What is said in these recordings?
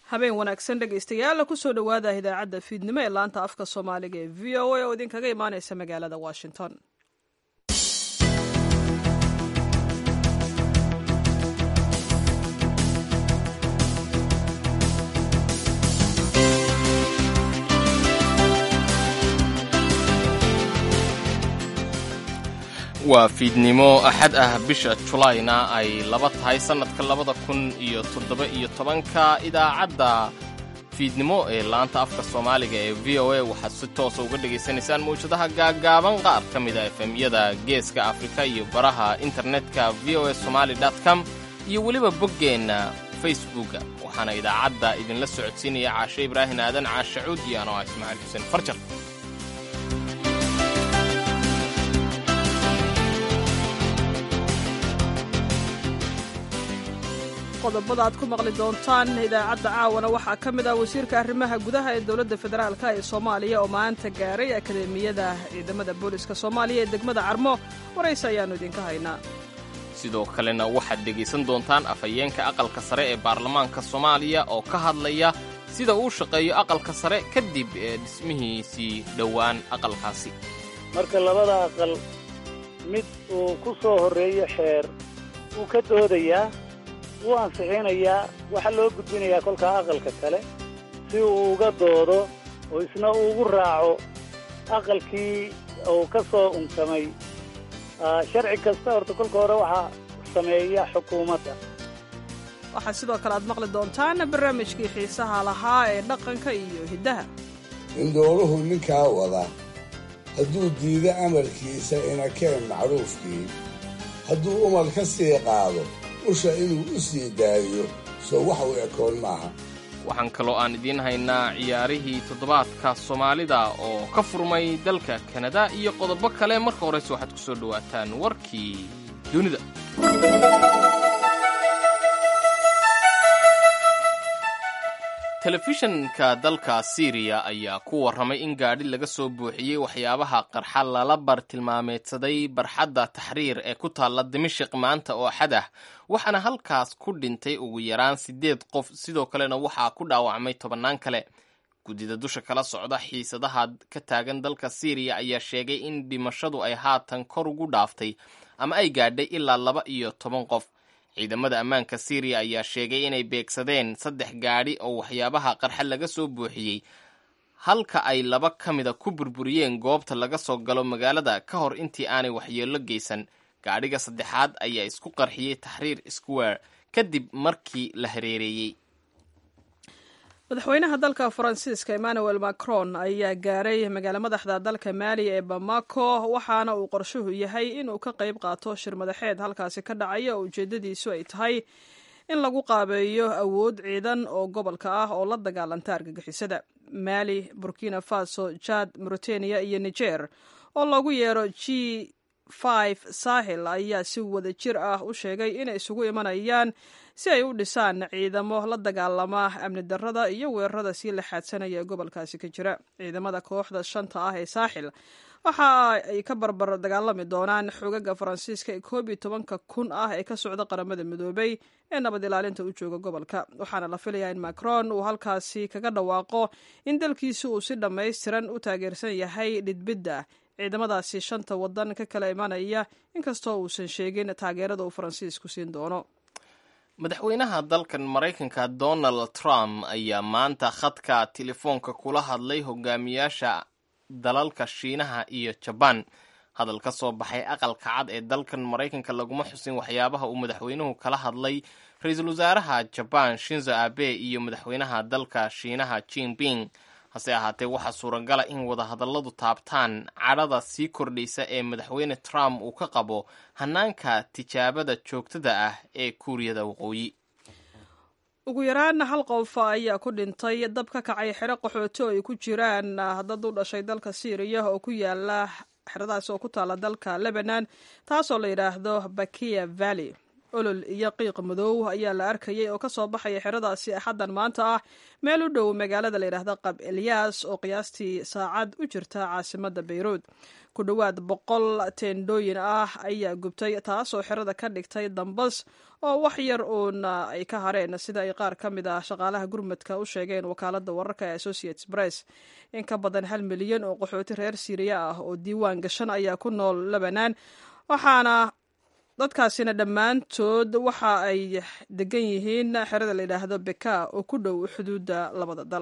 habeen wanaagsan dhegaystayaal kusoo dhowaada idaacadda fiidnimo ee laanta afka soomaaliga ee v o a oo idinkaga imaaneysa magaalada washington waa fiidnimo axad ah bisha julayna ay laba tahay sannadka labada kun iyo toddoba iyo tobanka idaacadda fiidnimo ee laanta afka soomaaliga ee v o a waxaad si toosa uga dhegaysanaysaan mawjadaha gaaggaaban qaar ka mida efemyada geeska afrika iyo baraha internetka v o a somaali com iyo weliba boggeenna facebooka waxaana idaacadda idinla socodsiinaya caashe ibraahin aadan caashe cuud iyo anoo ah ismaaciil xuseen farjar qodobada aad ku maqli doontaan idaacadda caawana waxaa ka mid ah wasiirka arrimaha gudaha ee dowladda federaalka ee soomaaliya oo maanta gaaray akademiyada ciidamada booliska soomaaliya ee degmada carmo warayse ayaannu idinka haynaa sidoo kalena waxaad dhegaysan doontaan afhayeenka aqalka sare ee baarlamaanka soomaaliya oo ka hadlaya sida uu shaqeeyo aqalka sare kadib ee dhismihiisii dhowaan aqalkaasi marka labada aqal mid uu ku soo horreeyo xeer wuu ka doodayaa wuu ansixinayaa waxaa loo gudbinayaa kolkaa aqalka kale si uu uga doodo oo isna ugu raaco aqalkii uu ka soo unkamay sharci kasta horta kolka hore waxaa sameeya xukuumadda waxaa sidoo kale aad maqli doontaan barnaamijkii xiisaha lahaa ee dhaqanka iyo hiddaha indhooluhu ninkaa wada hadduu diido amarkiisa inakeen macruufkii hadduu umar ka sii qaado usha inuu u sii daayo soo wax u ekoon maaha waxaan kaloo aan idiin haynaa ciyaarihii toddobaadka soomaalida oo ka furmay dalka kanada iyo qodobo kale marka horeyse waxaad ku soo dhowaataan warkii dunida telefishanka dalka siiriya ayaa ku warramay in gaadhi laga soo buuxiyey waxyaabaha qarxa lala bartilmaameedsaday barxadda taxriir ee ku taalla dimashiq maanta oo axad ah waxaana halkaas ku dhintay ugu yaraan siddeed qof sidoo kalena waxaa ku dhaawacmay tobannaan kale guddida dusha kala socda xiisadaha ka taagan dalka siiriya ayaa sheegay in dhimashadu ay haatan kor ugu dhaaftay ama ay gaadhay ilaa laba iyo toban qof ciidamada ammaanka siiriya ayaa sheegay inay beegsadeen saddex gaadhi oo waxyaabaha qarxa laga soo buuxiyey halka ay laba ka mida ku burburiyeen goobta laga soo galo magaalada ka hor intii aanay waxyeello geysan gaadhiga saddexaad ayaa isku qarxiyey taxriir square kadib markii la hareereeyey madaxweynaha dalka faransiiska emmanuel macron ayaa gaaray magaalo madaxda dalka maali ee bamako waxaana uu qorshuhu yahay inuu ka qayb qaato shir madaxeed halkaasi ka dhacaya oo ujeedadiisu ay tahay in lagu qaabeeyo awood ciidan oo gobolka ah oo la dagaalanta argagixisada maali burkina faso jad mauritania iyo niger oo loogu yeero g five sahel ayaa si wada jir ah u sheegay inay isugu imanayaan si ay u dhisaan ciidamo la dagaalama amni darrada iyo weerarada sii la xaadsanaya ee gobolkaasi ka jira ciidamada kooxda shanta ah ee saaxil waxa ay ka barbar dagaalami doonaan xogaga faransiiska ee koob iyo tobanka kun ah ee ka socda qaramada midoobay ee nabad ilaalinta u jooga gobolka waxaana la filayaa in macron uu halkaasi kaga dhawaaqo in dalkiisu uu si dhammaystiran u taageersan yahay dhidbidda ciidamadaasi shanta wadan ka kala imanaya inkastoo uusan sheegin taageerada uu faransiisku siin doono madaxweynaha dalkan maraykanka donald trump ayaa maanta khadka telefoonka kula hadlay hogaamiyaasha dalalka shiinaha iyo jabaan hadal ka soo baxay aqalka cad ee dalkan maraykanka laguma xusin waxyaabaha uu madaxweynuhu kala hadlay ra-iisul wasaaraha jabaan shinzo abe iyo madaxweynaha dalka shiinaha jinping hase ahaatee waxaa suuragala in wadahadalladu taabtaan cadhada sii kordhaysa ee madaxweyne trump uu ka qabo hanaanka tijaabada joogtada ah ee kuuriyada waqooyi ugu yaraan hal qof ayaa ku dhintay dab ka kacay xero qaxooti oo ay ku jiraan dad u dhashay dalka syriya oo ku yaala xeradaas oo ku taala dalka lebanon taasoo la yidhaahdo bakiya valley olol iyo qiiq madow ayaa la arkayay oo ka soo baxaya xeradaasi axaddan maanta ah meel u dhow magaalada layidhaahda qab elyaas oo qiyaastii saacad u jirta caasimadda bayruud ku dhowaad boqol teendhooyin ah ayaa gubtay taasoo xerada ka dhigtay dambas oo wax yar uuna ay ka hareen sida ay qaar ka mid ah shaqaalaha gurmadka u sheegeen wakaaladda wararka ee associates press in ka badan hal milyan oo qaxooti reer siiriya ah oo diiwaan gashan ayaa ku nool lebanan waxaana dadkaasina dhammaantood waxa ay degan yihiin xerada la yidhaahdo beka oo ku dhow xuduudda labada dal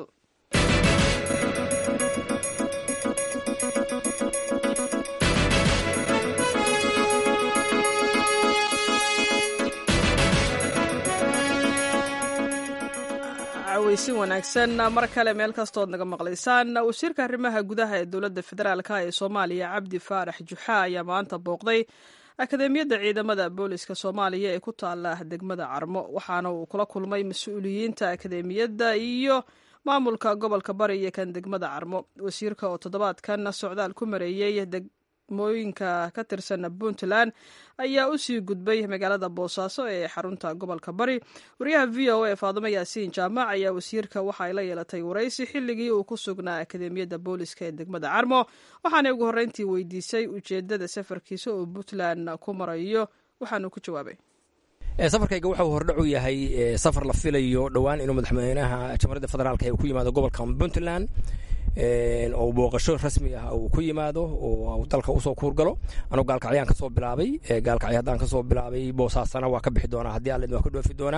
weysin wanaagsan mar kale meel kastood naga maqlaysaan wasiirka arrimaha gudaha ee dowladda federaalk ee soomaaliya cabdi faarax juxa ayaa maanta booqday akademiyadda ciidamada booliska soomaaliya ee ku taala degmada carmo waxaana uu kula kulmay mas-uuliyiinta akademiyadda iyo maamulka gobolka bari iyo kan degmada carmo wasiirka oo toddobaadkan socdaal ku mareeyey degmooyinka ka tirsan puntland ayaa u sii gudbay magaalada boosaaso ee xarunta gobolka bari wariyaha v o a faadumo yaasiin jaamac ayaa wasiirka waxa ay la yeelatay waraysi xilligii uu ku sugnaa akademiyadda booliska ee degmada carmo waxaanay ugu horreyntii weydiisay ujeedada safarkiisa oo puntland ku marayo waxaanuu ku jawaabay safarkayga wuxuu hordhacu yahay safar la filayo dhowaan inuu madaxweynaha jamhuuriyadda federaalk uu ku yimaado gobolka puntland oo booqasho rasmi ah uu ku yimaado oo dalka usoo kuurgalo anugu gaalkacyaan kasoo bilaabay gaalkacyo haddaan kasoo bilaabay boosaasana waa ka bixi doonaa haddii alle waa ka dhoofi doonaa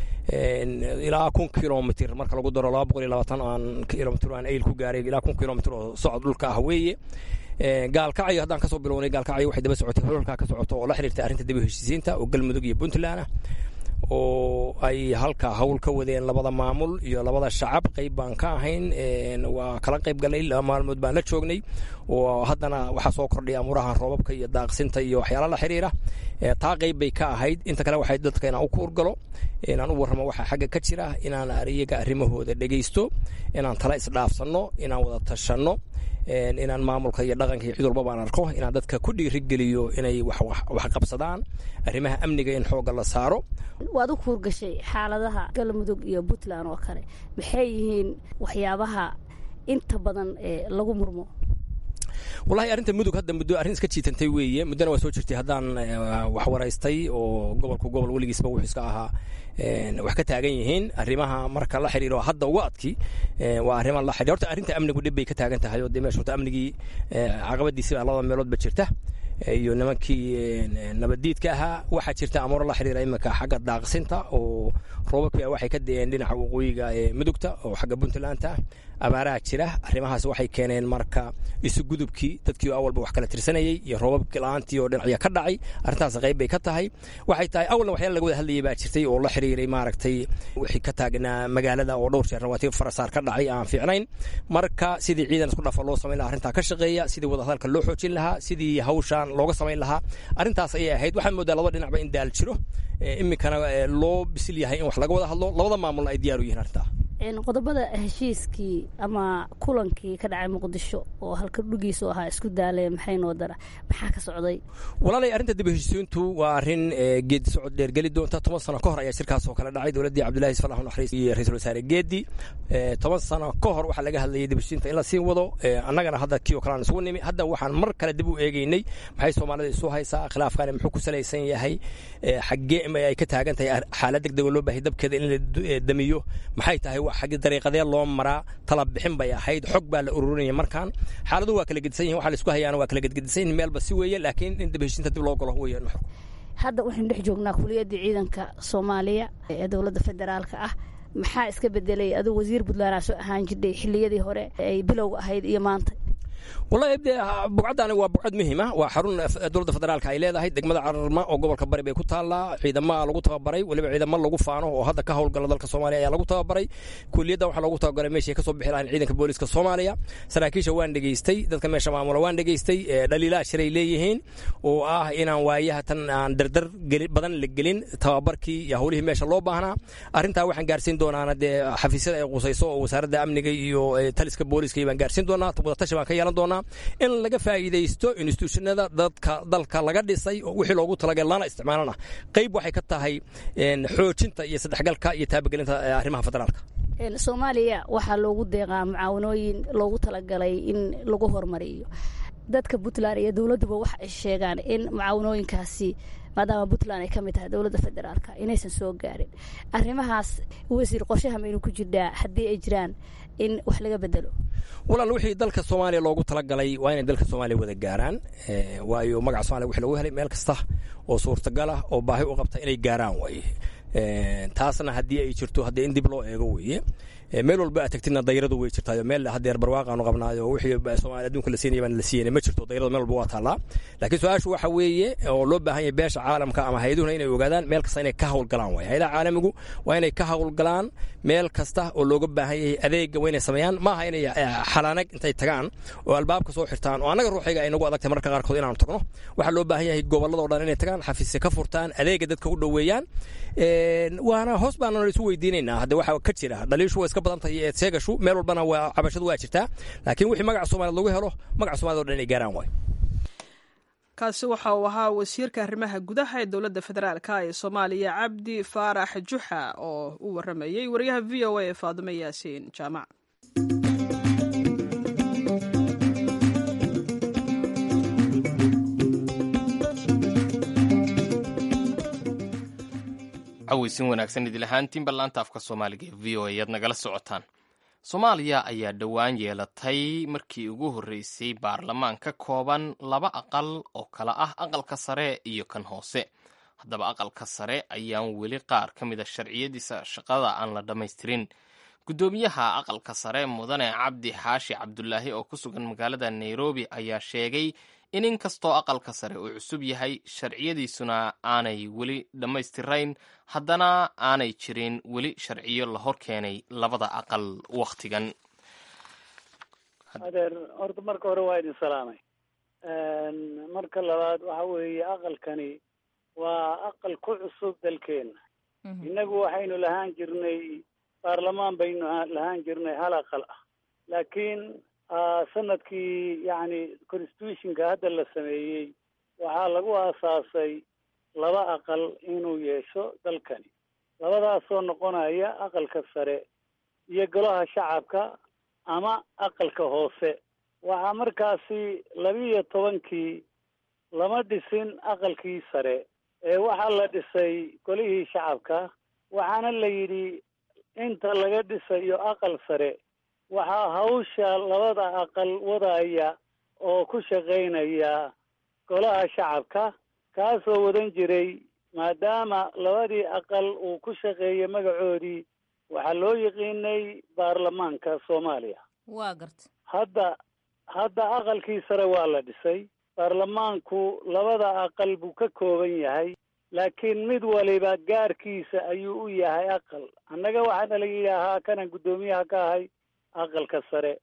ilaa kun kilomitr marka lagu daro laba boqol iyo labaatan aan kilomitr aan ayl ku gaaray ilaa kun kilomitr oo socod dhulka ah weeye gaalkacyo haddaan kasoo bilownay gaalkacyo waxay daba socotay hololkaa ka socoto oo la xiriirtay arrinta daba heshiisiinta oo galmudug iyo puntland ah oo ay halka hawl ka wadeen labada maamul iyo labada shacab qayb baan ka ahayn waa kala qayb galnay laba maalmood baan la joognay oo haddana waxaa soo kordhay amuraha roobabka iyo daaqsinta iyo waxyaala la xiriira taa qayb bay ka ahayd inta kale waxay dadka inaan u kuurgalo inaan u warramo waxaa xagga ka jira inaan iyaga arrimahooda dhegaysto inaan tala isdhaafsanno inaan wada tashanno inaan maamulka iyo dhaqanka iyo cid walba baan arko inaan dadka ku dhiirigeliyo inay wax qabsadaan arrimaha amniga in xoogga la saaro waad u kuurgashay xaaladaha galmudug iyo puntland oo kale maxay yihiin waxyaabaha inta badan ee lagu murmo wallahi arrinta mudug hadda muddo arrin iska jiitantay weeye muddona waa soo jirtay haddaan wax waraystay oo gobolku gobol weligiisba wuxuu iska ahaa wax ka taagan yihiin arrimaha marka la xiriiro hadda uga adki waa arrima la xiriir horta arrinta amnigu dhib bay ka taagan tahay oo dee meesha horta amnigii caqabadiisi baa labada meeloodba jirta iyo nimankii nabaddiidka ahaa waxaa jirta amuuro la xiriira iminka xagga daaqsinta oo roobabka waxay ka deeen dhinaca waqooyiga ee mudugta oo xagga puntlandta abaaraha jira arrimahaas waxay keeneen marka isugudubkii dadkii awalba wax kala tirsanayey iyo roobabkii la-aantii oo dhinacya ka dhacay arrintaas qayb bay ka tahay waxay tahay awalna waxyaala laga wada hadlayay baa jirtay oo la xiriiray maaragtay wixii ka taagnaa magaalada oo dhowr jeer rawaatiib farasaar ka dhacay aan fiicnayn marka sidii ciidan isku dhafa loo samayn lahaa arrintaa ka shaqeeya sidii wadahadalka loo xoojin lahaa sidii hawshaan looga samayn lahaa arrintaas ayay ahayd waxaad moodaa laba dhinacba in daal jiro iminkana loo bisil yahay in wax laga wada hadlo labada maamulna ay diyaar u yihiin arrintaa qodobada heshiiskii ama kulankii ka dhacay muqdisho oo halka dhugiisu ahaa isku daalee maxay noo dara maxaa ka socday walaalay arrinta dib heshiisiintu waa arrin geedi socod dheer geli doonta toban sano ka hor ayaa shirkaas oo kale dhacay dowladdii cabdullahi isfalax naxariis iyo ra-iisul wasaare geedi toban sano ka hor waxaa laga hadlayay dib heshiisiinta in la sii wado annagana hadda kii oo kale aan isugu nimi hadda waxaan mar kale dib u eegeynay maxay soomaalida isu haysaa khilaafkani muxuu ku salaysan yahay xaggee ay ka taagan tahay xaalad degdeg oo loo baahay dabkeeda in la damiyo maxay tahay xaggi dariiqadee loo maraa tala bixin bay ahayd xog baa la ururinaya markaan xaaladuhu waa kala gedisan yihin waxa la isku hayaana waa kala gedgedisan yihin meelba si weeye laakiin in dib heshiinta dib loo galo weeye nuxurku hadda waxaynu dhex joognaa kuliyaddii ciidanka soomaaliya ee dowladda federaalka ah maxaa iska bedelay aduu wasiir puntland aa soo ahaan jirdhay xilliyadii hore ay bilowga ahayd iyo maanta wallahi de bucaddaani waa bucad muhiima waa xarun dowladda federaalka ay leedahay degmada cararma oo gobolka bari bay ku taallaa ciidama lagu tababaray weliba ciidamo lagu faano oo hadda ka howlgala dalka soomaaliya ayaa lagu tababaray kuliyadda waxaa loogu tababaray meeshay kasoo bixi lahayn ciidanka booliska soomaaliya saraakiisha waan dhegaystay dadka meesha maamula waan dhegaystay dhaliilaa shiray leeyihiin oo ah inaan waayaha tan aan dardar badan la gelin tababarkii iyo howlihii meesha loo baahnaa arrintaa waxaan gaarsiin doonaana dee xafiisyada ay qusayso oo wasaaradda amniga iyo taliska booliska baan gaarsiin doonaa wadatashi baan ka yeelan imaan doonaa in laga faa'iidaysto institutionada dadka dalka laga dhisay oo wixii loogu talagalay lana isticmaalana qayb waxay ka tahay xoojinta iyo saddexgalka iyo taabagelinta arrimaha federaalka soomaaliya waxaa loogu deeqaa mucaawanooyin loogu talagalay in lagu horumariyo dadka puntland iyo dowladduba waxa ay sheegaan in mucaawanooyinkaasi maadaama puntland ay ka mid tahay dowladda federaalka inaysan soo gaarin arrimahaas wasiir qorshaha maynu ku jirnaa haddii ay jiraan in wax laga bedelo walaal wixii dalka soomaaliya loogu talagalay waa inay dalka soomaaliya wada gaaraan waayo magaca somalia wixii lagu helay meel kasta oo suurtagal ah oo baahi u qabta inay gaaraan waaye taasna haddii ay jirto haddii in dib loo eego weeye meel walba aad tagtina dayradu way jirtaayo meel hadeer barwaaqaanu qabnaayo wixii soomaaliya adduunka la siinaya baan la siiyeyna ma jirto dayradu meel walba waa taallaa laakiin su-aashu waxa weeye oo loo baahan yahay beesha caalamka ama hay-aduhuna inay ogaadaan meel kasta inay ka hawlgalaan waay hay-adaha caalamigu waa inay ka hawlgalaan meel kasta oo looga baahan yahay adeega waa inay sameeyaan maaha inay xalaanag intay tagaan oo albaabka soo xirtaan oo annaga ruuxiga ay nagu adagtay mararka qaarkood inaanu tagno waxaa loo baahan yahay gobolladao dhan inay tagaan xafiisya ka furtaan adeega dadka u dhoweeyaan waana hoos baana isu weydiinaynaa hadde waxa ka jira dhaliishu waa iska badan tahay iyo eedseegashu meel walbana waa cabashadu waa jirtaa laakiin wixii magaca soomaaliyad lagu helo magaca somaliyad o dhan inay gaaraan waay kaasi waxa uu ahaa wasiirka arrimaha gudaha ee dowladda federaalka ee soomaaliya cabdi faarax juxa oo u waramayey wariyaha v o a ee faadimo yaasiin jaamac caweysin wanaagsan idil ahaantiin ballaanta afka soomaaliga ee v o a ayaad nagala socotaan soomaaliya ayaa dhowaan yeelatay markii ugu horreysay baarlamaan ka kooban laba aqal oo kala ah aqalka sare iyo kan hoose haddaba aqalka sare ayaan weli qaar ka mida sharciyadiisa shaqada aan la dhammaystirin guddoomiyaha aqalka sare mudane cabdi xaashi cabdulaahi oo ku sugan magaalada nairobi ayaa sheegay in inkastoo aqalka sare uu cusub yahay sharciyadiisuna aanay weli dhammaystirayn haddana aanay jirin weli sharciyo la hor keenay labada aqal wakhtigan adeer horta marka hore waa idin salaamay marka labaad waxa weeye aqalkani waa aqal ku cusub dalkeena innagu waxaynu lahaan jirnay baarlamaan baynu lahaan jirnay hal aqal ah laakiin sanadkii yacni constitutionka hadda la sameeyey waxaa lagu aasaasay laba aqal inuu yeesho dalkani labadaasoo noqonaya aqalka sare iyo golaha shacabka ama aqalka hoose waxaa markaasi labiiyo tobankii lama dhisin aqalkii sare ee waxaa la dhisay golihii shacabka waxaana la yidhi inta laga dhisayo aqal sare waxaa hawsha labada aqal wadaya oo ku shaqaynaya golaha shacabka kaasoo wadan jiray maadaama labadii aqal uu ku shaqeeyay magacoodii waxaa loo yiqiinay baarlamaanka soomaaliya waa garta hadda hadda aqalkii sare waa la dhisay baarlamaanku labada aqal buu ka kooban yahay laakiin mid waliba gaarkiisa ayuu u yahay aqal annaga waxaana la yidhaahaa kanan guddoomiyaha ka ahay aqalka sare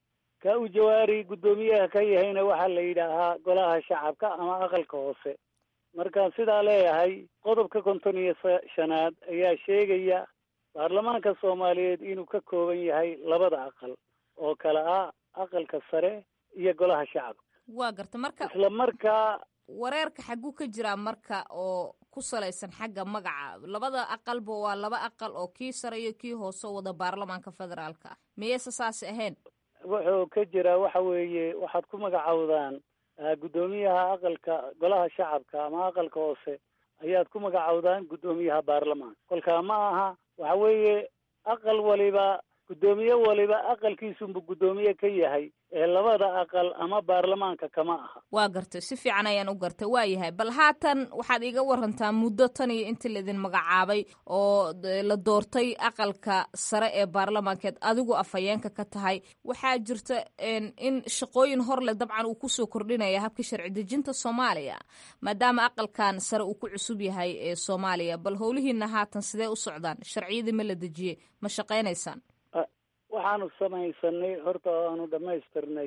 ka u jawaari guddoomiyaha ka yahayna waxaa la yidhaahaa golaha shacabka ama aqalka hoose markaan sidaa leeyahay qodobka konton iyo shanaad ayaa sheegaya baarlamaanka soomaaliyeed inuu ka kooban yahay labada aqal oo kale ah aqalka sare iyo golaha shacabka waa garta marka isla markaa wareerka xagguu ka jiraa marka oo ku salaysan xagga magaca labada aqalba waa laba aqal oo kii sare iyo kii hoose wada baarlamaanka federaalka ah miyayse saasi ahayn wuxuu ka jiraa waxa weeye waxaad ku magacowdaan guddoomiyaha aqalka golaha shacabka ama aqalka hoose ayaad ku magacowdaan guddoomiyaha baarlamaanka kolkaa ma aha waxa weeye aqal waliba guddoomiye waliba aqalkiisunbu guddoomiye ka yahay ee labada aqal ama baarlamaanka kama aha waa gartay si fiican ayaan u gartay waa yahay bal haatan waxaad iiga warantaa muddo tan iyo intii laidin magacaabay oo la doortay aqalka sare ee baarlamaankeed adigu afhayeenka ka tahay waxaa jirta in shaqooyin hor leh dabcan uu kusoo kordhinaya habka sharci dejinta soomaaliya maadaama aqalkan sare uu ku cusub yahay ee soomaaliya bal howlihiina haatan sidee u socdaan sharciyadii ma la dejiyey ma shaqaynaysaan waxaanu samaysanay horta oo aanu dhammaystirnay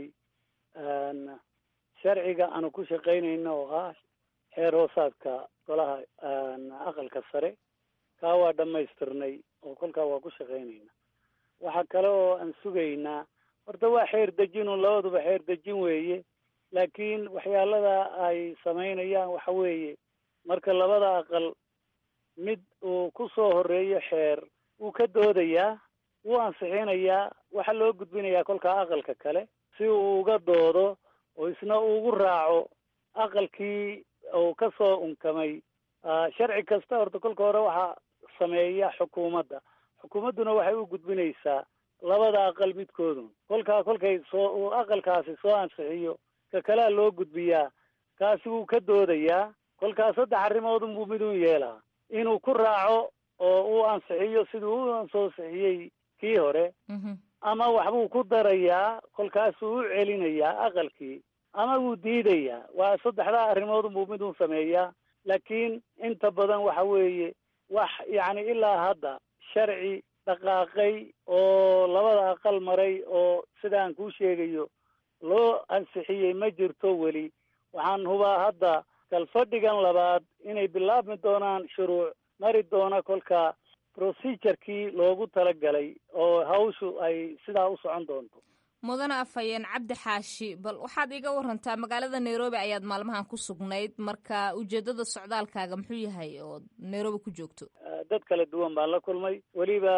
sharciga aanu ku shaqaynayno oo ah xeer hoosaadka golaha aqalka sare kaa waa dhammaystirnay oo kolkaa waa ku shaqaynayna waxaa kale oo aan sugaynaa horta waa xeer dejinun labaduba xeer dejin weeye laakiin waxyaalada ay samaynayaan waxa weeye marka labada aqal mid uu ku soo horeeyo xeer wuu ka doodayaa wuu ansixinayaa waxaa loo gudbinayaa kolkaa aqalka kale si uu uga doodo oo isna ugu raaco aqalkii uu ka soo unkamay sharci kasta horta kolka hore waxaa sameeya xukuumadda xukuumadduna waxay u gudbinaysaa labada aqal midkoodun kolkaa kolkay soo uu aqalkaasi soo ansixiyo ka kalea loo gudbiyaa kaasi wuu ka doodayaa kolkaa saddex arrimoodun buu midun yeelaa inuu ku raaco oo uu ansixiyo siduu u ansixiyey kii hore ama waxbuu ku darayaa kolkaasuu u celinayaa aqalkii ama wuu diidayaa waa saddexdaa arrimoodun buu midun sameeyaa laakiin inta badan waxa weeye wax yacni ilaa hadda sharci dhaqaaqay oo labada aqal maray oo sidaan kuu sheegayo loo ansixiyey ma jirto weli waxaan hubaa hadda kalfadhigan labaad inay bilaabmi doonaan shuruuc mari doona kolka procedurkii loogu talagalay oo hawshu ay sidaa u socon doonto mudane afhayeen cabdi xaashi bal waxaad iga warantaa magaalada nairobi ayaad maalmahan ku sugnayd marka ujeedada socdaalkaaga muxuu yahay oo nairobi ku joogto dad kala duwan baan la kulmay weliba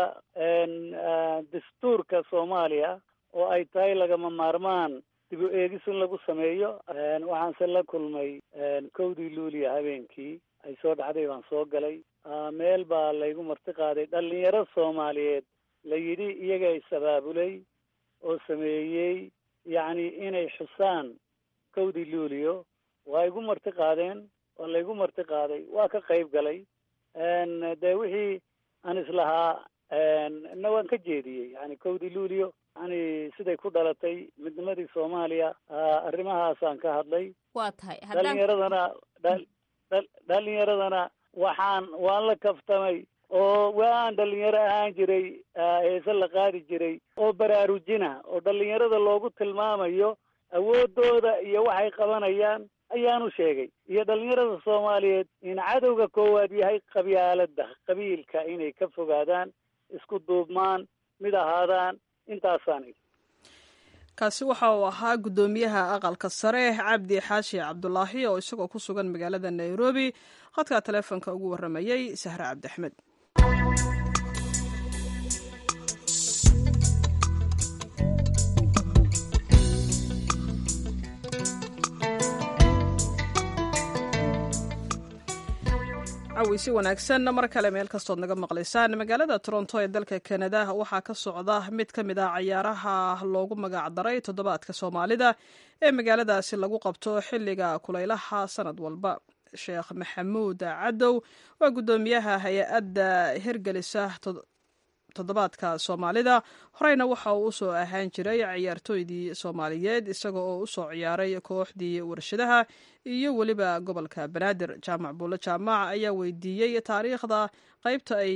dastuurka soomaaliya oo ay tahay lagama maarmaan dib u eegis in lagu sameeyo waxaanse la kulmay kowdii luuliya habeenkii ay soo dhacday baan soo galay meel baa laygu marti qaaday dhalinyaro soomaaliyeed la yidhi iyaga is abaabulay oo sameeyey yacni inay xusaan kowdii luuliyo waa igu marti qaadeen waa laygu marti qaaday waa ka qayb galay dee wixii aan islahaa na waan ka jeediyey yani kowdii luuliyo yani siday ku dhalatay midnimadii soomaaliya arrimahaasaan ka hadlay waa tahay dhalinyaradana dhalinyaradana waxaan waan la kaftamay oo waan dhalinyaro ahaan jiray heese la qaadi jiray oo baraarujina oo dhalinyarada loogu tilmaamayo awoodooda iyo waxay qabanayaan ayaanu sheegay iyo dhalinyarada soomaaliyeed in cadowga koowaad yahay qabyaalada qabiilka inay ka fogaadaan isku duubmaan mid ahaadaan intaasaan kaasi waxa uu ahaa guddoomiyaha aqalka sare cabdi xaashi cabdulaahi oo isagoo ku sugan magaalada nairobi khadka taleefonka ugu warramayey sahre cabdi axmed caweysi wanaagsan mar kale meel kastood naga maqlaysaan magaalada toronto ee dalka kanada waxaa ka socda mid ka mid ah cayaaraha loogu magac daray toddobaadka soomaalida ee magaaladaasi lagu qabto xilliga kulaylaha sanad walba sheekh maxamuud cadow waa guddoomiyaha hay-adda hirgelisa toddobaadka soomaalida horeyna waxa uu usoo ahaan jiray ciyaartooydii soomaaliyeed isaga oo usoo ciyaaray kooxdii warshadaha iyo weliba gobolka banaadir jaamac buulle jaamac ayaa weydiiyey taariikhda qeybta ay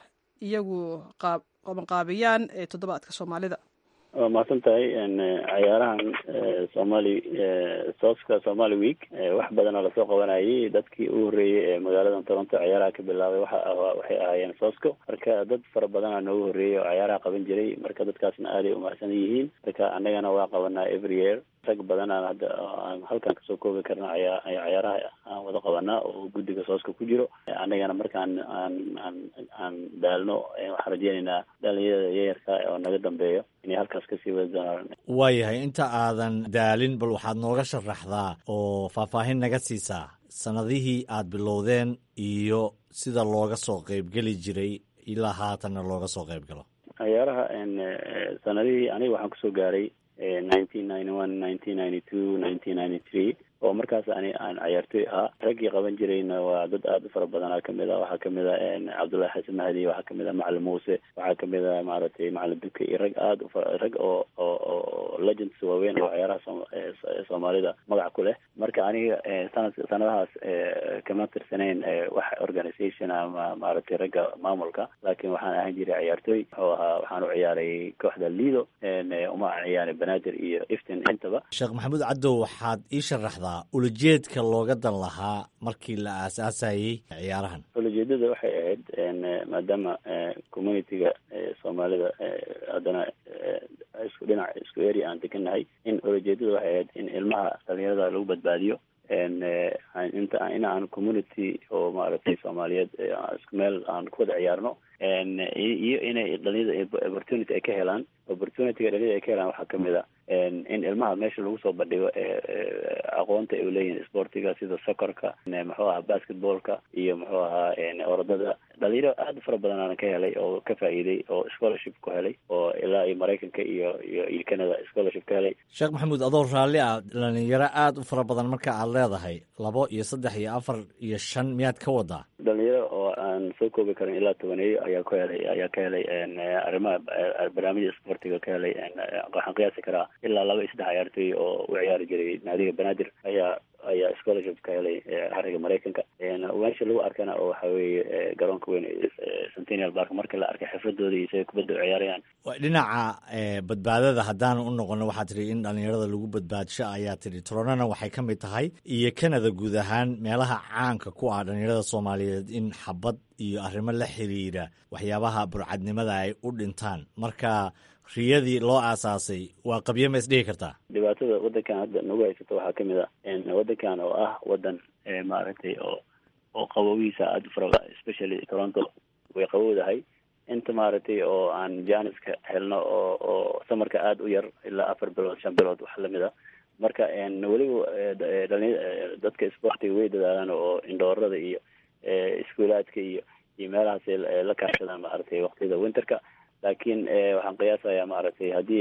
iyagu qabanqaabiyaan ee toddobaadka soomaalida waa mahadsan tahay cayaarahan somali sooska somali week wax badanoo lasoo qabanayay dadkii u horreeyey ee magaalada toronto cayaaraha ka bilaabay waxa waxay ahaayeen soosco marka dad fara badanaa noogu horreeyey oo cayaaraha qaban jiray marka dadkaasna aaday umahadsan yihiin marka annagana waa qabanaa every year rag badan aan hadda aan halkan kasoo koobi karna aya cayaaraha aan wada qabanaa oo guddiga sooska ku jiro annagana markaan aan aan aan daalno waxaan rajeynaynaa dhalinyarada yayarka oo naga dambeeyo inay halkaas kasii wadi doonaan waayahay inta aadan daalin bal waxaad nooga sharaxdaa oo faahfaahin naga siisaa sanadihii aad bilowdeen iyo sida looga soo qeybgeli jiray ilaa haatanna looga soo qeyb galo cayaaraha sanadihii aniga waxaan kusoo gaaray nineteen ninety one nineteen ninety two nineteen ninety three oo markaas ani aan cayaartooy ahaa raggii qaban jirayna waa dad aada u fara badanaa kamid a waxaa kamid a cabdullahi xasan mahdi waxaa kamid a macalin muuse waxaa kamid a maaragtay macalin duke iyo rag aada u rag oo oo oo legends waaweyn oo cayaaraha soomaalida magac ku leh marka aniga sanad sanadahaas kama tirsanayn wax organization ama maaragtay ragga maamulka laakiin waxaan ahaan jiray cayaartooy wuxuu ahaa waxaan u ciyaaray kooxda lido uma ciyaaray banaadir iyo iftin intaba sheekh maxamuud cadow waxaad ii sharaxdaa ulajeedka looga dan lahaa markii la aasaasayey ciyaarahan ulajeedada waxay ahayd maadaama communityga soomaalida haddana isku dhinac isku area aan degannahay in ulajeedada waxay ahayd in ilmaha dhalinyarada lagu badbaadiyo inta in aan community oo maaragtay soomaaliyeed isku meel aan ku wada ciyaarno iyo inay dhalinyarada opportunity ay ka helaan opportunityga dhalinyarada ay ka helaan waxaa kamid a in ilmaha meesha lagu soo bandhigo aqoonta ay uleeyihin sportiga sida socorka muxuu ahaa basketballka iyo muxuu ahaa orodada dhalinyaro aad u fara badan aan ka helay oo ka faa'iiday oo scholarship ku helay oo ilaa iyo maraykanka iyo iyo iyo canada scholarship ka helay sheekh maxamuud adoo raalli ah dhalinyaro aad u fara badan marka aad leedahay labo iyo saddex iyo afar iyo shan miyaad ka wadaa dhalinyaro oo aan soo koobi karin ilaa tobaneeyo ayaa ku helay ayaa ka helay arrimaha barnaamijya sportiga ka helay waxaan qiyaasi karaa ilaa laba iyo saddex ciyaartooy oo u ciyaari jiray naadiga banaadir ayaa ayaa scholarship ka helay ariga maraykanka meesha lagu arkana oo waxa weeye garoonka weyn centennial park marka la arkay xifradooda iyo siday kubadda u ciyaarayaan dhinaca badbaadada haddaan u noqono waxaa tidhi in dhalinyarada lagu badbaadsho ayaa tidhi toronona waxay ka mid tahay iyo canada guud ahaan meelaha caanka ku ah dhalinyarada soomaaliyeed in xabad iyo arrimo la xiriira waxyaabaha burcadnimada ay u dhintaan marka riyadii loo aasaasay waa qabyo ma isdhihi kartaa dhibaatada waddankan hadda nagu haysato waxaa kamid a waddankan oo ah waddan maaragtay oo oo qabowihiisa aada u fara especially toronto way qabowdahay inta maaragtay oo aan janiska helno oo oo samarka aada u yar ilaa afar bilood shan bilood wax lamid a marka weliba dhali dadka sportiga way dadaalaan oo indhoorada iyo iskuulaadka iyo iyo meelahaas la kaashadaan maaragtay waqtiyada winterka laakiin waxaan qiyaasayaa maaragtay haddii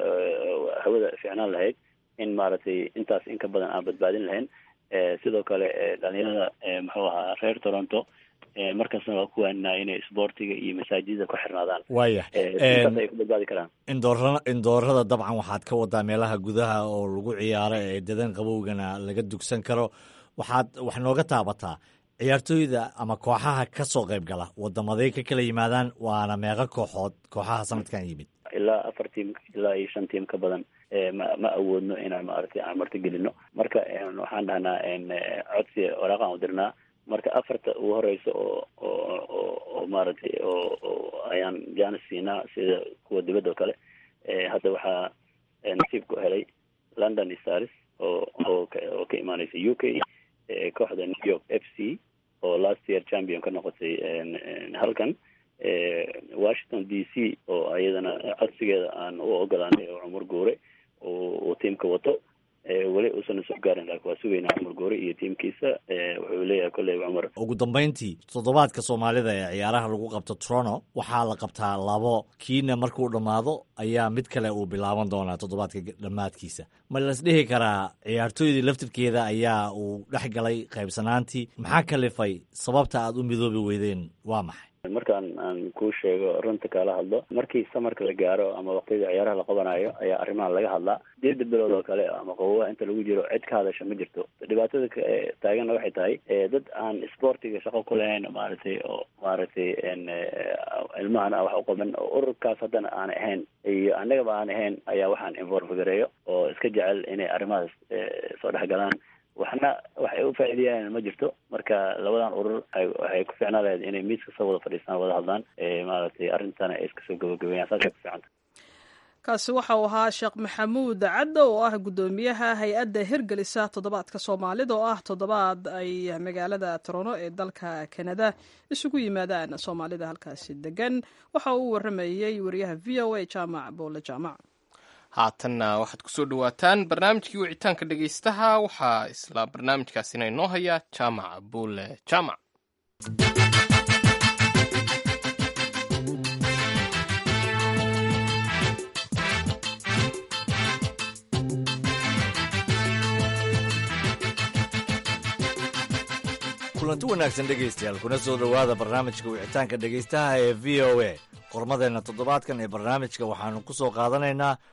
hawada fiicnaan lahayd in maaragtay intaas in ka badan aan badbaadin lahayn sidoo kale dhalinyarada muxuu ahaa reer toronto markasna waa ku waaninaa inay isboortiga iyo masaajida ku xirnaadaan waaya intaas ay ku badbaadi karaan indoora indoorada dabcan waxaad ka wadaa meelaha gudaha oo lagu ciyaaro ee dadan qabowgana laga dugsan karo waxaad wax nooga taabataa ciyaartooyda ama kooxaha ka soo qayb gala wadamaday ka kala yimaadaan waana meeqo kooxood kooxaha sanadkan yimid ilaa afar tiim ilaa iyo shan tiim ka badan ma ma awoodno inaan maaragtay aan martigelino marka waxaan dhahnaa codsi waraaqaan u dirnaa marka afarta ugu horeysa oo oo oo oo maaragtay oo oo ayaan jaanis siinaa sida kuwa dibadda oo kale hadda waxaa nasiib ku helay london stars oo oo oo ka imaaneysa u k kooxda new york f c oo last year champion ka noqotay halkan washington d c oo ayadana codsigeeda aan u ogolaanay oo cumar guure uu tiimka wato weli uusan soo gaarin laakiin waa sugaynaa cumar goore iyo tiimkiisa wuxuu leeyahay kolley cumar ugu dambayntii toddobaadka soomaalida ee ciyaaraha lagu qabto toronto waxaa la qabtaa labo kiina markuu dhammaado ayaa mid kale uu bilaaban doonaa toddobaadka dhammaadkiisa ma lasdhihi karaa ciyaartooydii laftirkeeda ayaa uu dhex galay qaybsanaantii maxaa kalifay sababta aad u midoobi weydeen waa maxay markaan aan kuu sheego runta kaala hadlo markii samarka la gaaro ama waqtiyada ciyaaraha la qabanayo ayaa arrimahan laga hadlaa sideeda bilood oo kale ama qabowaha inta lagu jiro cid ka hadasha ma jirto dhibaatada taaganna waxay tahay dad aan sportiga shaqo ku lahayn maaragtay oo maaragtay ilmahana wax u qaban oo ururkaas haddana aan ahayn iyo annagaba aan ahayn ayaa waxaan involve gareeyo oo iska jecel inay arrimahaas soo dhex galaan waxna waxay u faa'iideeyaan ma jirto marka labadan urur waxay ku fiicnaan lahayd inay miiska soo wada fadhiistaan wada hadlaan maaragtay arrintana ay iska soo gabagabeeyaan saasay ku fiicanta kaasi waxa uu ahaa sheekh maxamuud caddo oo ah guddoomiyaha hay-adda hirgelisa toddobaadka soomaalida oo ah toddobaad ay magaalada toronto ee dalka kanada isugu yimaadaan soomaalida halkaasi degan waxa uu waramayey wariyaha v o a jaamac boole jaamac haatanna waxaad kusoo dhawaataan barnaamijkii wicitaanka dhegaystaha waxaa isla barnaamijkaasina inoo haya jaamac buule jaamac kulanti wanaagsan dhegaystayaal kuna soo dhowaada barnaamijka wicitaanka dhegaystaha ee v o a qormadeenna toddobaadkan ee barnaamijka waxaannu ku soo qaadanaynaa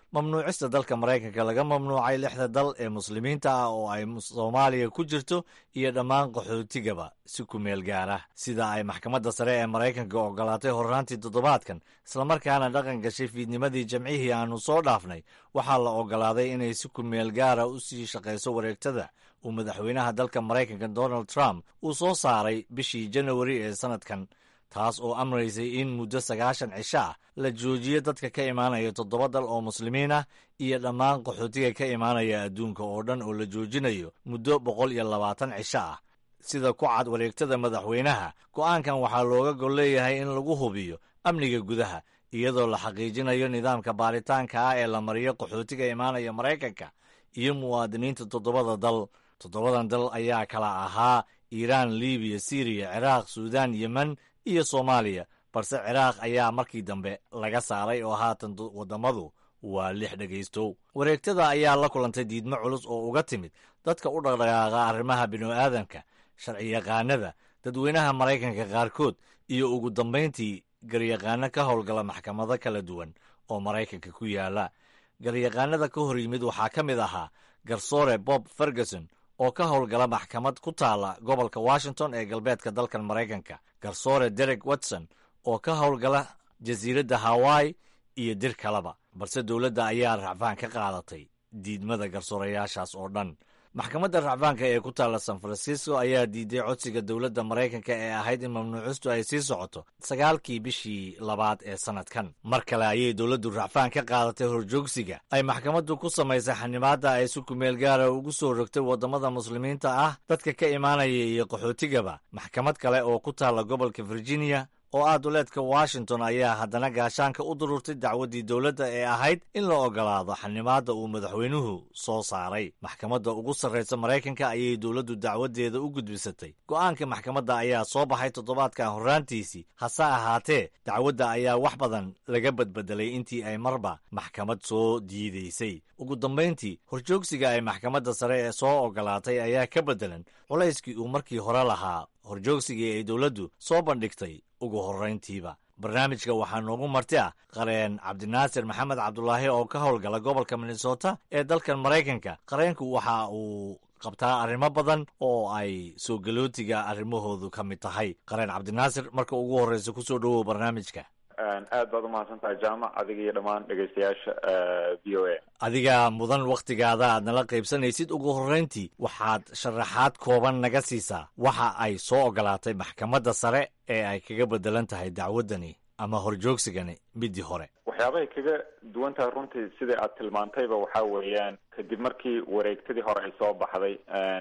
mamnuucista dalka maraykanka laga mamnuucay lixda dal ee muslimiinta ah oo ay soomaaliya ku jirto iyo dhammaan qaxootigaba si ku meel gaara sida ay maxkamadda sare ee maraykanka ogolaatay horraantii toddobaadkan islamarkaana dhaqan gashay fiidnimadii jamcihii aannu soo dhaafnay waxaa la ogolaaday inay si ku meel gaara u sii shaqayso wareegtada uu madaxweynaha dalka maraykanka donald trump uu soo saaray bishii janawari ee sannadkan taas oo amraysay in muddo sagaashan cisho ah la joojiyo dadka ka imaanaya toddoba dal oo muslimiin ah iyo dhammaan qaxootiga ka imaanaya adduunka oo dhan oo la joojinayo muddo boqol iyo labaatan cisho ah sida ku cad wareegtada madaxweynaha go'aankan waxaa looga gol leeyahay in lagu hubiyo amniga gudaha iyadoo la xaqiijinayo nidaamka baaritaanka ah ee la mariyo qaxootiga imaanaya maraykanka iyo muwaadiniinta toddobada dal toddobadan dal ayaa kala ahaa iiraan libiya siriya ciraaq suudaan yemen iyo soomaaliya balse ciraaq ayaa markii dambe laga saaray oo haatan waddamadu waa lix dhegaystow wareegtada ayaa la kulantay diidmo culus oo uga timid dadka u dhaqdhaqaaqa arrimaha bini'aadamka sharciyaqaanada dadweynaha maraykanka qaarkood iyo ugu dambayntii garyaqaano ka howlgala maxkamado kala duwan oo maraykanka ku yaala garyaqaanada ka hor yimid waxaa ka mid ahaa garsoore bob ferguson oo ka howlgala maxkamad ku taala gobolka washington ee galbeedka dalkan maraykanka garsoore derek watson oo ka howlgala jasiiradda hawaii iyo dir kaleba balse dowladda ayaa racfaan ka qaadatay diidmada garsoorayaashaas oo dhan maxkamadda racfaanka ee ku taalla san francisco ayaa diiday codsiga dowladda maraykanka ee ahayd in mamnuucistu ay sii socoto sagaalkii bishii labaad ee sannadkan mar kale ayay dowladdu racfaan ka qaadatay horjoogsiga ay maxkamaddu ku samaysay xanimaadda ay si kumeel gaara ugu soo rogtay waddamada muslimiinta ah dadka ka imaanaya iyo qaxootigaba maxkamad kale oo ku taalla gobolka virginia oo ah duleedka washington ayaa haddana gaashaanka u dururtay dacwaddii dowladda ee ahayd in la ogolaado xanimaadda uu madaxweynuhu soo saaray maxkamadda ugu sarraysa maraykanka ayay dowladdu dacwaddeeda u gudbisatay go'aanka maxkamadda ayaa soo baxay toddobaadkan horraantiisii hase ahaatee dacwadda ayaa wax badan laga badbedelay intii ay marba maxkamad soo diidaysay ugu dambayntii horjoogsiga ay maxkamadda sare ee soo ogolaatay ayaa ka beddelan culayskii uu markii hore lahaa horjoogsigii ay dowladdu soo bandhigtay ugu horrayntiiba barnaamijka waxaa noogu marti ah qareen cabdinaasir maxamed cabdulaahi oo ka howlgala gobolka minnesota ee dalkan maraykanka qareenku waxa uu qabtaa arrimo badan oo ay soo galootiga arrimahoodu ka mid tahay qareen cabdinaasir marka ugu horreysa kusoo dhowow barnaamijka aad baad umahadsan tahay jaamac adiga iyo dhammaan dhegaystayaasha v o a adiga mudan wakhtigaada aad nala qaybsanaysid ugu horrayntii waxaad sharaxaad kooban naga siisaa waxa ay soo ogolaatay maxkamadda sare ee ay kaga beddelan tahay dacwaddani ama horjoogsigani midii hore waxyaabahay kaga duwan tahay runtii sidai aad tilmaantayba waxaa weeyaan kadib markii wareegtadii hore ay soo baxday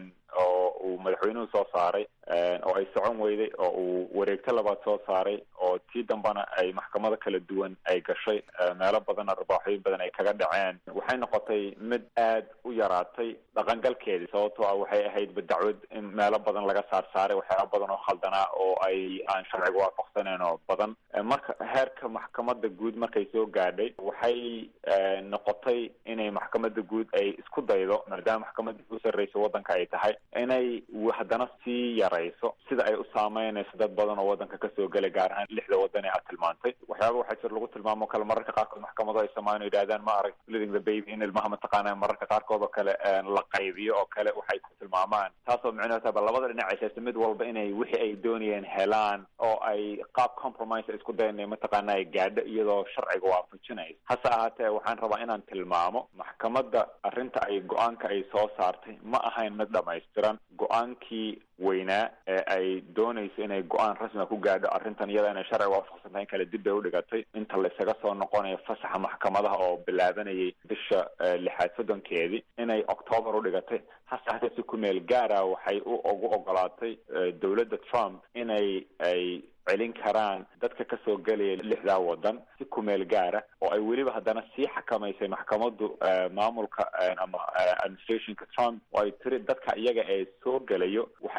oo uu madaxweynuhu soo saaray oo ay socon weyday oo uu wareegto labaad soo saaray oo tii dambana ay maxkamado kala duwan ay gashay meelo badan arbaaxooyin badan ay kaga dhaceen waxay noqotay mid aad u yaraatay dhaqangalkeedii sababtoo ah waxay ahaydba dacwad in meelo badan laga saar saaray waxyaaba badan oo khaldanaa oo ay aan sharciga waafaqsaneyn oo badan marka heerka maxkamada guud markay soo gaadhay waxay noqotay inay maxkamada guud ay isku daydo maadaama maxkamada u sarreysa waddanka ay tahay inay haddana sii yarayso sida ay u saameynayso dad badan oo waddanka kasoo gelay gaar ahaan lixda waddan ee aad tilmaantay waxyaaba waxaa jir lagu tilmaamo kale mararka qaarkood maxkamado ay samaan yidhahdaan ma arag living the baby in ilmaha mataqaana mararka qaarkood oo kale la qaybiyo oo kale waxay ku tilmaamaan taasoo micnaheed taaba labada dhinac ay sheegtay mid walba inay wixii ay doonayeen helaan oo ay qaab compromise isku dayan mataqaana ay gaadho iyadoo sharciga waafajinaysa hase ahaatee waxaan rabaa inaan tilmaamo maxkamadda arrinta ay go-aanka ay soo saartay ma ahayn mid dhamaystiran go-aankii weynaa ee ay doonayso inay go-aan rasmiga ku gaadho arrintan iyada inay sharciga waafaqsan tahay in kale dib bay udhigatay inta laysaga soo noqonayo fasaxa maxkamadaha oo bilaabanayay bisha lixaad soddonkeedii inay octoobar udhigatay hase hatee si ku meel gaara waxay u ugu ogolaatay dowladda trump inay ay celin karaan dadka kasoo gelaya lixdaa waddan si kumeel gaara oo ay weliba haddana sii xakamaysay maxkamaddu maamulka ama administrationka trump oo ay tiri dadka iyaga ee soo gelayo waxay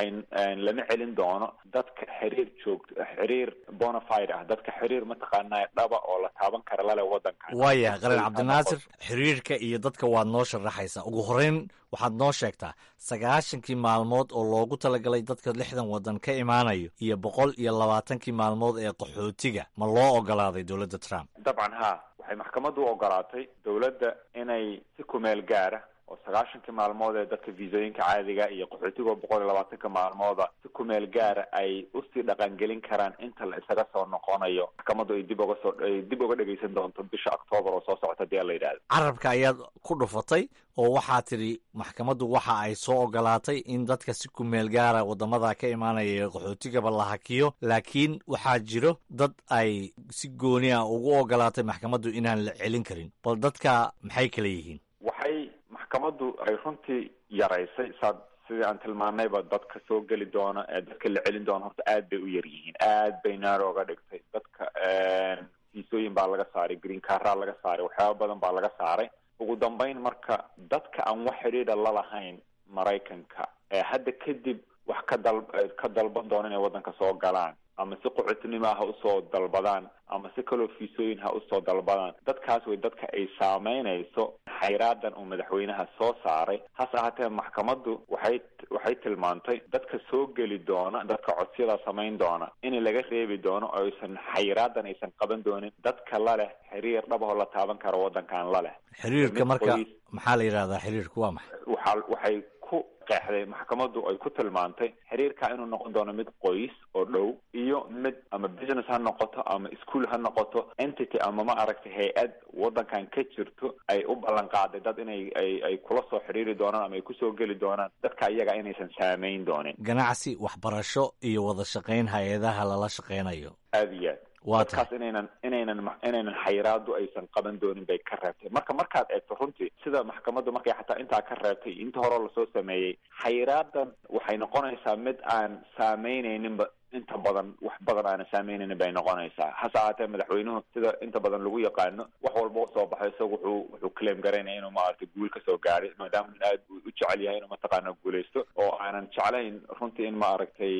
lama celin doono dadka xiriir joogto xiriir bonafide ah dadka xiriir mataqaanaa dhaba oo la taaban kara lale wadankan waaya qaran cabdinaasir xiriirka iyo dadka waad noo sharaxaysaa ugu horeyn waxaad noo sheegtaa sagaashankii maalmood oo loogu talagalay dadka lixdan waddan ka imaanayo iyo boqol iyo labaatankii maalmood ee qaxootiga ma loo ogolaaday dowladda trump dabcan ha waxay maxkamaddu u ogolaatay dowladda inay si kumeel gaara oo sagaashankii maalmood ee dadka viisooyinka caadiga iyo qaxootiga oo boqol iyo labaatanka maalmooda si kumeel gaara ay usii dhaqangelin karaan inta la isaga soo noqonayo maxkamaddu ay dib oga soo ay dib uga dhegaysan doonto bisha octoobar oo soo socota hadii la yidhahdo carabka ayaad ku dhufatay oo waxaa tidhi maxkamaddu waxa ay soo ogolaatay in dadka si kumeel gaara waddamada ka imaanaya ee qaxootigaba la hakiyo laakiin waxaa jiro dad ay si gooni ah ugu ogolaatay maxkamaddu inaan la celin karin bal dadka maxay kala yihiin waxay maxkamaddu ay runtii yaraysay saad sidii aan tilmaanayba dadka soo geli doona ee dadka la celin doona horta aad bay u yar yihiin aad bay naaro oga dhigtay dadka fiisooyin baa laga saaray green carraa laga saaray waxyaaba badan baa laga saaray ugu dambeyn marka dadka aan wax xidhiidha lalahayn maraykanka ee hadda kadib wax ka dal ka dalban doona inay waddanka soo galaan ama si qaxootinimoa ha usoo dalbadaan ama si kaloo fiisooyin ha usoo dalbadaan dadkaas way dadka ay saameynayso xayraadan uu madaxweynaha soo saaray hase ahaatee maxkamaddu waxay waxay tilmaantay dadka soo geli doona dadka codsiyada samayn doona in laga reebi doono oo aysan xayraadan aysan qaban doonin dadka la leh xiriir dhabahoo la taaban karo waddankan la leh xiriirka marka maxaa la yidhahdaa xiriirku waa maxay waxa waxay ku qeexday maxkamaddu ay ku tilmaantay xiriirka inuu noqon doono mid qoys oo dhow iyo mid ama business ha noqoto ama school ha noqoto entity ama ma aragtay hay-ad waddankan ka jirto ay u ballan qaaday dad inay ay ay kula soo xiriiri doonaan ama ay kusoo geli doonaan dadka iyaga inaysan saameyn doonin ganacsi waxbarasho iyo wada shaqayn hay-adaha lala shaqaynayo aada iyo aad waa dadkaas inaynan inaynan inaynan xayiraadu aysan qaban doonin bay ka reebtay marka markaad eegto runtii sida maxkamaddu markay xataa intaa ka reebtay inta hore lasoo sameeyey xayiraadan waxay noqonaysaa mid aan saameynayninba inta badan wax badan aanan saameynaynin bay noqonaysaa hase ahaatee madaxweynuhu sida inta badan lagu yaqaano wax walba usoo baxay isaga wuxuu wuxuu claim garaynaya inuu maaragtay guul kasoo gaaray maadaama in aad u jecel yahay inuu mataqaana guuleysto oo aanan jeclayn runtii in maaragtay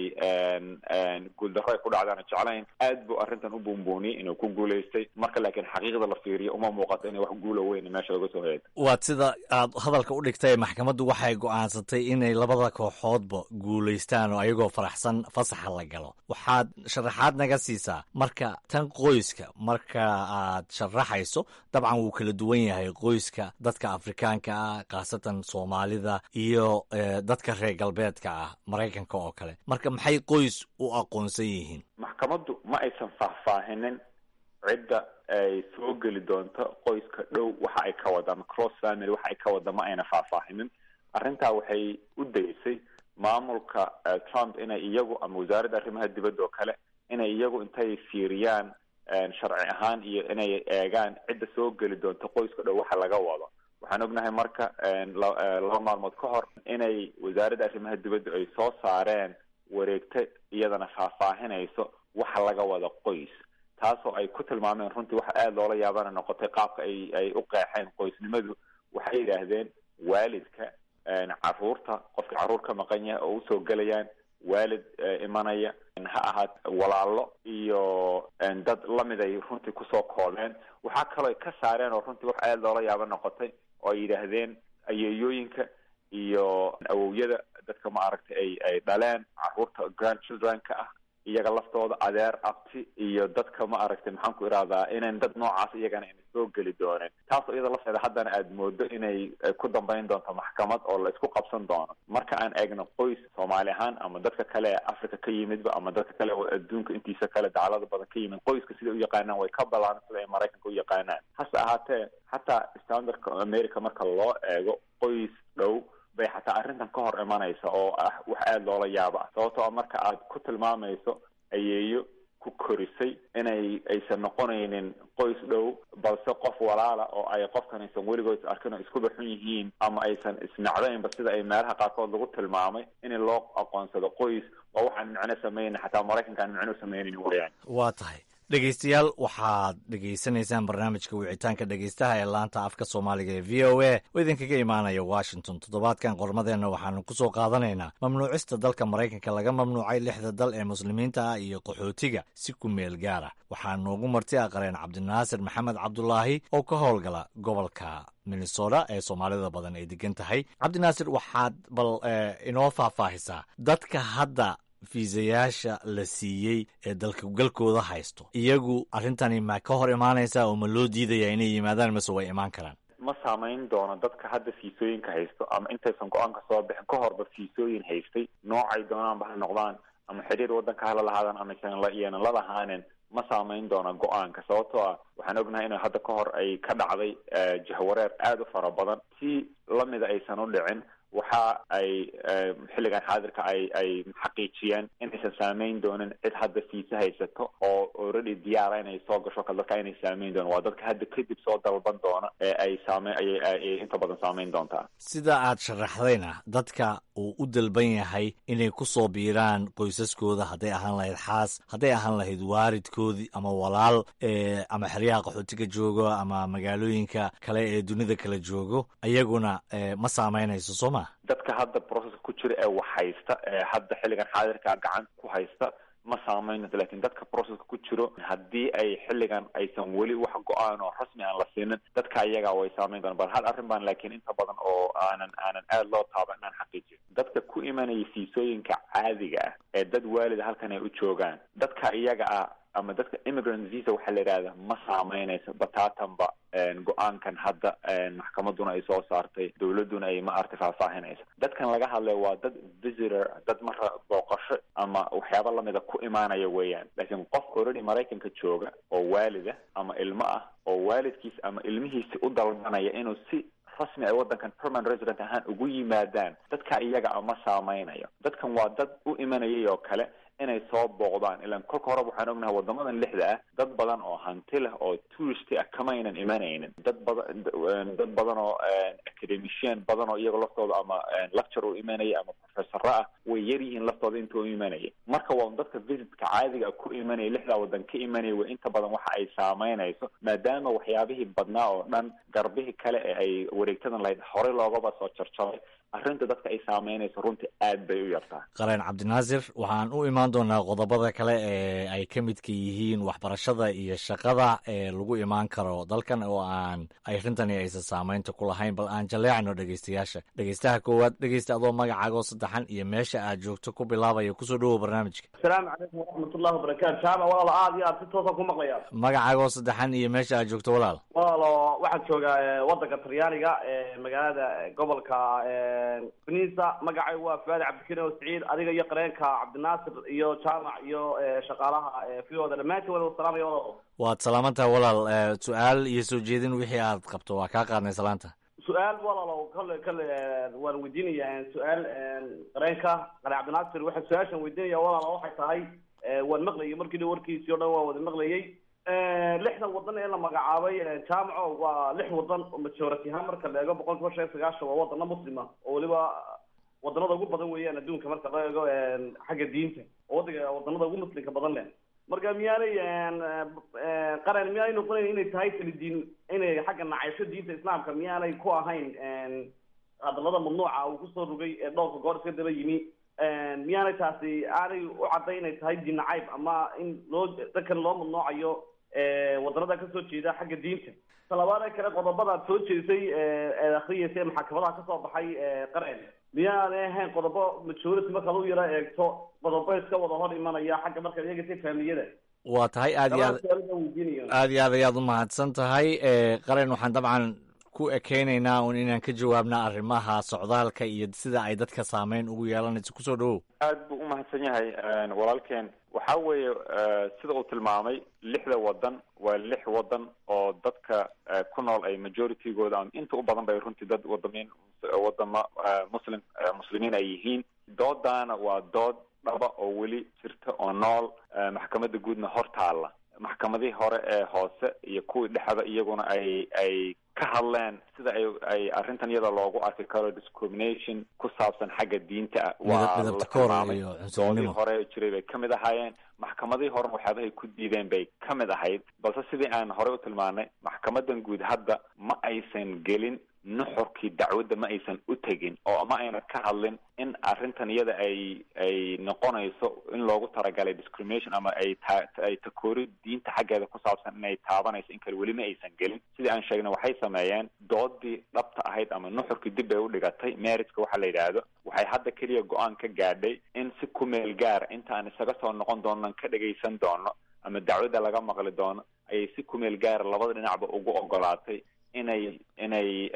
guuldarro ay ku dhacda aanan jeclayn aad buu arrintan u buunbuuniyey inuu ku guuleystay marka laakiin xaqiiqda la fiiriyo uma muuqato inay wax guula weyn meesha laga soo heedo waad sida aad hadalka u dhigtay maxkamaddu waxay go-aansatay inay labada kooxoodba guulaystaan oo ayagoo faraxsan fasaxa la galo waxaad sharaxaad naga siisaa marka tan qoyska marka aad sharaxayso dabcan wuu kala duwan yahay qoyska dadka afrikaanka ah khaasatan soomaalida iyo dadka reer galbeedka ah maraykanka oo kale marka maxay qoys u aqoonsan yihiin maxkamaddu ma aysan faahfaahinin cidda ay soo geli doonto qoyska dhow waxa ay ka wadaan cross family waxa ay ka wada ma ayna faahfaahinin arrintaa waxay u daysay maamulka trump inay iyagu ama wasaaradda arrimaha dibadda oo kale inay iyagu intay fiiriyaan sharci ahaan iyo inay eegaan cidda soo geli doonto qoyska dhow waxa laga wado waxaan ognahay marka laba maalmood ka hor inay wasaaradda arrimaha dibadda ay soo saareen wareegto iyadana faahfaahinayso waxa laga wada qoys taasoo ay ku tilmaameen runtii waxa aada loola yaabana noqotay qaabka ay ay u qeexeen qoysnimadu waxay yidhaahdeen waalidka caruurta qofka carruur ka maqan yahay oo usoo gelayaan waalid imanaya ha ahaat walaalo iyo dad lamid ay runtii kusoo koobeen waxaa kaloo ay ka saareen oo runtii wax aada loola yaabo noqotay oo ay yidhaahdeen ayeeyooyinka iyo awowyada dadka ma aragtay ay ay dhaleen carruurta grandchildrenka ah iyaga laftooda adeer abti iyo dadka ma aragtay maxaan ku ihahdaa inayn dad noocaas iyagana ayna soo geli dooneen taasoo iyada lafteeda haddana aada moodo inay ku dambayn doonto maxkamad oo la isku qabsan doono marka aan eegno qoys soomaali ahaan ama dadka kale ee africa ka yimidba ama dadka kale adduunka intiisa kale dacalada badan ka yimid qoyska siday u yaqaanaan way ka balaan sida ay maraykanka u yaqaanaan hase ahaatee xataa standardka america marka loo eego qoys dhow bay xataa arrintan ka hor imanaysa oo ah wax aada loola yaaba ah sababtoo a marka aad ku tilmaamayso ayeeyo ku korisay inay aysan noqonaynin qoys dhow balse qof walaala oo ay qofkan aysan weligood is arkin oo iskuba xun yihiin ama aysan isnacdaynba sida ay meelaha qaarkood lagu tilmaamay in loo aqoonsado qoys waa waxaan micno samayna xataa maraykanka aan micno samaynayn weyaan waa tahay dhegeystayaal waxaad dhegeysanaysaan barnaamijka wicitaanka dhegeystaha ee laanta afka soomaaliga ee v o a oo idinkaga imaanaya washington toddobaadkan qormadeenna waxaanu ku soo qaadanaynaa mamnuucista dalka maraykanka laga mamnuucay lixda dal ee muslimiinta ah iyo qaxootiga si ku meel gaara waxaa noogu marti aqareen cabdinaasir maxamed cabdulaahi oo ka howlgala gobolka minnesota ee soomaalida badan ay degan tahay cabdinaasir waxaad bal inoo faahfaahisaa dadka hadda fiisayaasha la siiyey ee dalka galkooda haysto iyagu arrintani ma ka hor imaanaysaa oo ma loo diidaya inay yimaadaan mase way imaan karaan ma saamayn doono dadka hadda fiisooyinka haysto ama intaysan go-aanka soo bixin ka horba fiisooyin haystay noocay doonaanba ha noqdaan ama xiriir waddanka hala lahaadaan ama iyanan la lahaanin ma saamayn doona go-aanka sababtoo ah waxaan ognahay in hadda ka hor ay ka dhacday jahwareer aada u fara badan si lamida aysan u dhicin waxa ay xilligan xaadirka ay ay xaqiijiyeen inaysan saameyn doonin cid hadda fiise haysato oo already diyaara inay soo gasho kale dadka inay saameyn doonin waa dadka hadda kadib soo dalban doona ee ay saame ayay inta badan saameyn doontaa sida aad sharaxdayna dadka uu u dalban yahay inay ku soo biiraan qoysaskooda hadday ahaan lahayd xaas hadday ahaan lahayd waaridkoodii ama walaal ama xeryaha qaxootiga joogo ama magaalooyinka kale ee dunida kala joogo ayaguna ma saameynayso soo ma dadka hadda processka ku jira ee wax haysta ee hadda xilligan xaadirka gacanta ku haysta ma saameynayso lakin dadka processka ku jiro haddii ay xilligan aysan weli wax go-aan oo rasmi aan la siinin dadka iyaga way saameyn doona bal hal arrin baan laakiin inta badan oo aanan aanan aada loo taaba inaan xaqiijiyo dadka ku imanaya fiisooyinka caadiga ah ee dad waalida halkan ay u joogaan dadka iyaga ah ama dadka immigrant visa waxaa la yidhahda ma saameynayso bataatanba go-aankan hadda maxkamaduna ay soo saartay dowladuna ay ma arti faahfaahinayso dadkan laga hadlay waa dad visitor dad mara booqasho ama waxyaaba lamida ku imaanaya weeyaan laakiin qof already maraykanka jooga oo waalida ama ilmo ah oo waalidkiis ama ilmihiisi u dalbanaya inuu si rasmi ay waddankan permanent resident ahaan ugu yimaadaan dadka iyaga a ma saameynayo dadkan waa dad u imanayay oo kale inay soo booqdaan ilaan kolka horeba waxaan ognahay wadamadan lixda ah dad badan oo hanti leh oo tourist ah kamaynan imanaynin dad badan dad badan oo academician badan oo iyaga laftooda ama lecture u imanaya ama professoro ah way yar yihiin laftooda inta u imanaya marka waa dadka visitka caadiga ku imanaya lixdaa wadan ka imanaya way inta badan waxa ay saameynayso maadaama waxyaabihii badnaa oo dhan garbihii kale ee ay wareegtadan lahayd horey loogaba soo jarjaray arrinta dadka ay saameynayso runtii aad bay u yartaa qareen cabdinaasir waxaan u imaan doonaa qodobada kale ee ay ka midka yihiin waxbarashada iyo shaqada ee lagu imaan karo dalkan oo aan arrintani aysan saameynta ku lahayn bal aan jaleecno dhegeystayaasha dhegeystaha koowaad dhegeysta adoo magacaagoo saddexan iyo meesha aad joogto ku bilaabaya kusoo dhowow barnaamijka asalaamu calaykum waraxmatullahi wabarakaatu jaamac walaalo aad iyo aad si toosa ku maqlaya magacaagoo saddexan iyo meesha aad joogto walaal walaalo waxaad joogaa waddanka talyaaniga ee magaalada gobolka benisa magacaygu waa fuaad cabdikariim oo siciid adiga iyo qareenka cabdinaasir iyo jaamac iyo shaqaalaha vooda dhammaantiin wada salaamaya walaalo waad salaamantaha walaal su-aal iyo soo jeedin wixii aad qabto waa kaa qaadnay salaanta su-aal walaalo kale kale waan weydiinaya su-aal qareenka qare cabdinaasir waxaa su-aashan weydiinaya walaalo waxay tahay waan maqlayay markii dhow warkiisii o dhan waan wada maqlayay lixdan wadan ee la magacaabay jaamaco waa lix wadan oo majority ahaan marka la eego boqol kiiba shan iyo sagaashan waa wadano muslima oo weliba wadanada ugu badan weeyaan adduunka marka la eego xagga diinta oo wadanka wadanada ugu muslimka badan leh marka miyaanay qaran miyaanay noqonayn inay tahay kalidiin inay xagga nacaysho diinta islaamka miyaanay ku ahayn hadalada mamnuuca uu kusoo rogay ee dhowrka goor iska daba yimi miyaanay taasi aanay u cadday inay tahay diin nacayb ama in loo dadkan loo mamnuucayo wadanada kasoo jeeda xagga diinta talabaada kale qodobadaad soo jeedisay eed akriyaysa ee maxakamadaha kasoo baxay qaren miyaanay ahayn qodobo majority markaad u yaro eegto qodobo iska wada hor imanaya xagga marka iyaga si faamiyada waa tahay aad iyo aad aad iyo aad ayaad u mahadsan tahay qaren waxaan dabcan ku ekeynaynaa un inaan ka jawaabna arrimaha socdaalka iyo sida ay dadka saameyn ugu yeelanayso kusoo dhawow aad buu umahadsan yahay walaalkeen waxa weeye sida uu tilmaamay lixda wadan waa lix wadan oo dadka ku nool ay majoritigooda ama inta u badan bay runtii dad wadamiin wadama muslim muslimiin ay yihiin doodaana waa dood dhaba oo weli jirta oo nool maxkamadda guudna hor taalla maxkamadihii hore ee hoose iyo kuwii dhexda iyaguna ay ay ka hadleen sida ay ay arrintan iyada loogu arki karo discrimination ku saabsan xagga diinta ah waa la tilmaamay doodii hore jiray bay kamid ahaayeen maxkamadihii horena waxyaabahay ku diideen bay ka mid ahayd balse sidii aan horey u tilmaanay maxkamadan guud hadda ma aysan gelin nuxurkii dacwadda ma aysan u tegin oo ma ayna ka hadlin in arrintan iyada ay ay noqonayso in loogu talagalay discrimination ama ay ta ay takoori diinta xaggeeda ku saabsan inay taabanayso in kale weli ma aysan gelin sidii aan sheegnay waxay sameeyeen doodii dhabta ahayd ama nuxurkii dib bay u dhigatay meritska waxa la yidhaahdo waxay hadda keliya go-aan ka gaadhay in si ku meel gaara inta aan isaga soo noqon doonan ka dhagaysan doono ama dacwadda laga maqli doono ayay si ku meel gaara labada dhinacba ugu ogolaatay inay inay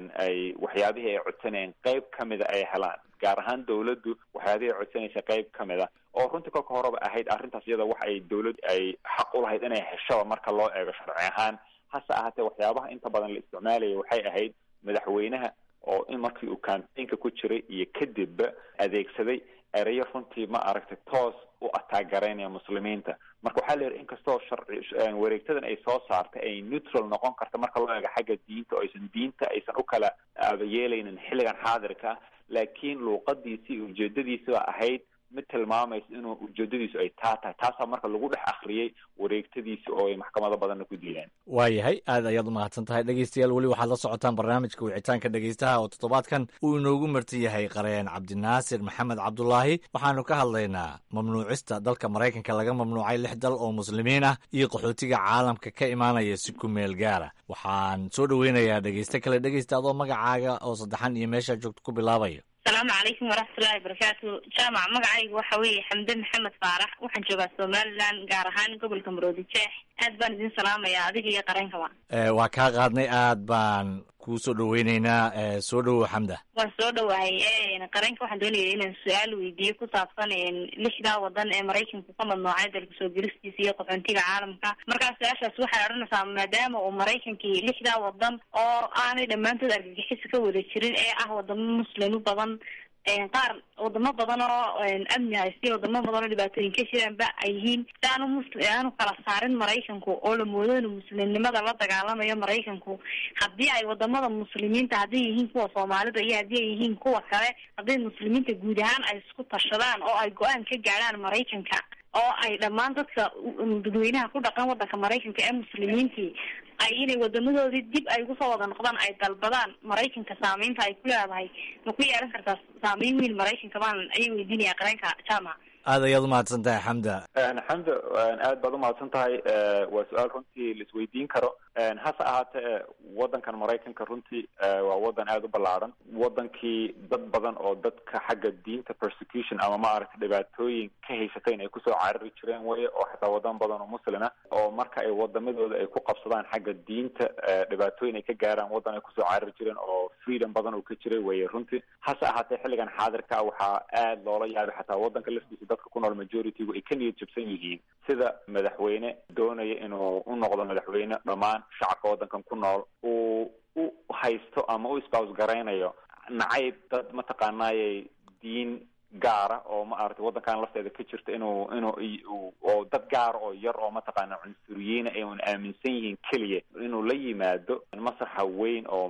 ay waxyaabihii ay codsanayeen qayb ka mida ay helaan gaar ahaan dawladdu waxyaabihii ay codsanaysa qayb ka mid a oo runtii kolka horeba ahayd arrintaas iyada wax ay dawladdu ay xaq u lahayd inay heshaba marka loo eego sharci ahaan hase ahaatee waxyaabaha inta badan la isticmaalaya waxay ahayd madaxweynaha oo in markii uu campaignka ku jiray iyo kadibba adeegsaday ereyo runtii ma aragtay toos u ataagaraynaya muslimiinta marka waxaa la yidhi inkastoo sharci wareegtadan ay soo saartay ay neutral noqon karta marka loo eego xagga diinta oo aysan diinta aysan u kala aabayeelaynin xilligan xaadirka ah laakiin luuqadiisii ujeedadiisiba ahayd mid tilmaamaysa inuu ujeedadiisu ay taa tahay taasaa marka lagu dhex akriyey wareegtadiisi oo ay maxkamado badanna ku diideen waayahay aad ayaad umahadsan tahay dhegeystayaal weli waxaad la socotaan barnaamijka wicitaanka dhegeystaha oo toddobaadkan uu inoogu marti yahay qareen cabdinaasir maxamed cabdulaahi waxaanu ka hadlaynaa mamnuucista dalka maraykanka laga mamnuucay lix dal oo muslimiin ah iyo qaxootiga caalamka ka imaanaya si ku meel gaara waxaan soo dhoweynayaa dhegeyste kale dhegeysta adoo magacaaga oo saddexan iyo meeshaa joogto ku bilaabaya asalaamu calaykum waraxmatullahi wabarakaatu jaamac magacayga waxa weeye xamde maxamed faarax waxaan joogaa somaliland gaar ahaan gobolka maroodi jeex aad baan idin salaamayaa adiga iyo qareenkaba waa kaa qaadnay aad baan kuu soo dhoweyneynaa soo dhowow xamda waan soo dhowahay qareenka waxaan doonaya inaan su-aal weydiiyo ku saabsan lixdaa wadan ee maraykanku ka madnoocay dalka soo gelistiisa iyo qaxoontiga caalamka markaa su-aashaas waxay odhanaysaa maadaama uu maraykankii lixdaa wadan oo aanay dhammaantood argagixisa ka wada jirin ee ah wadamo muslimo badan qaar wadamo badan oo amni haysta wadamo badan oo dhibaatooyin ka jiraanba ay yihiin si aanu musli aanu kala saarin maraykanku oo la moodo inuu muslimnimada la dagaalamayo maraykanku haddii ay wadamada muslimiinta hadday yihiin kuwa soomaalida iyo haddii ay yihiin kuwa kale hadday muslimiinta guud ahaan ay isku tashadaan oo ay go-aan ka gaadhaan maraykanka oo ay dhammaan dadka dadweynaha ku dhaqan wadanka maraykanka ee muslimiintii ay inay wadamadoodii dib ay ugu soo wada noqdaan ay dalbadaan maraykanka saameynta ay ku leedahay ma ku yeelan kartaa saameyn weyn maraykanka baan ayay weydiinaya qareenka jaamac aad ayaad umahadsan tahay xamda xamda aad baad umahadsan tahay waa su-aal runtii la isweydiin karo hase ahaatee wadankan maraykanka runtii waa wadan aada u ballaaran wadankii dad badan oo dadka xagga diinta persecution ama maaragtay dhibaatooyin ka haysatayn ay kusoo carari jireen weye oo xataa wadan badan oo muslima oo marka ay wadamadooda ay ku qabsadaan xagga diinta dhibaatooyin ay ka gaaraan wadan ay kusoo carari jireen oo freedom badan uu ka jiray weye runtii hase ahaatee xilligan xaadirka waxaa aada loola yaabay xataa wadanka laftiisa dadka ku nool majoritygu ay ka niyad jabsan yihiin sida madaxweyne doonaya inuu u noqdo madaxweyne dhammaan shacabka wadankan ku nool uu u haysto ama u isbaws garaynayo nacayb dad mataqaanaayay diin gaara oo maaragtay wadankan lafteeda ka jirta inuu inuu oo dad gaara oo yar oo mataqaana cunsuriyiina ay un aaminsan yihiin keliya inuu la yimaado masraxa weyn oo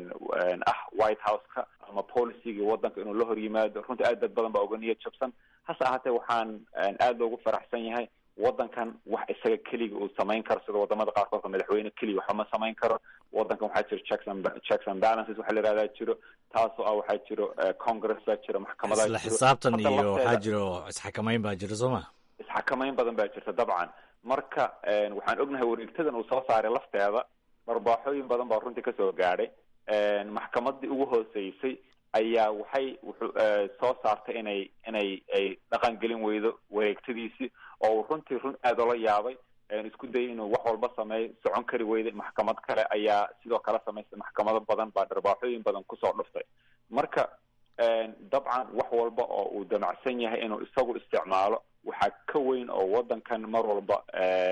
ah white house-ka ama policygii wadanka inuu la hor yimaado runtii aad dad badan baa uga niyad jabsan hase ahaatee waxaan aada loogu faraxsan yahay wadankan wax isaga keliga uu samayn karo sida wadamada qaarkoodka madaxweyne keliya waxba ma samayn karo wadankan waxaa jiro checks and checks and balances waxa la yihahdaa jiro taasoo ah waxaa jiro congress baa jiro maxkamadaa isla xisaabtan iyo waxaa jiro isxakamayn baa jiro soo ma isxakamayn badan baa jirta dabcan marka waxaan ognahay wareegtadan uu soo saaray lafteeda dharbaaxooyin badan baa runtii kasoo gaadhay maxkamadii ugu hooseysay ayaa waxay wuxuu soo saartay inay inay ay dhaqan gelin weydo wareegtadiisii oo uu runtii run aada ola yaabay isku dayay inuu wax walba sameeyo socon kari weyday maxkamad kale ayaa sidoo kale samaystay maxkamado badan baa dharbaaxooyin badan kusoo dhuftay marka dabcan wax walba oo uu damacsan yahay inuu isagu isticmaalo waxaa ka weyn oo wadankan mar walba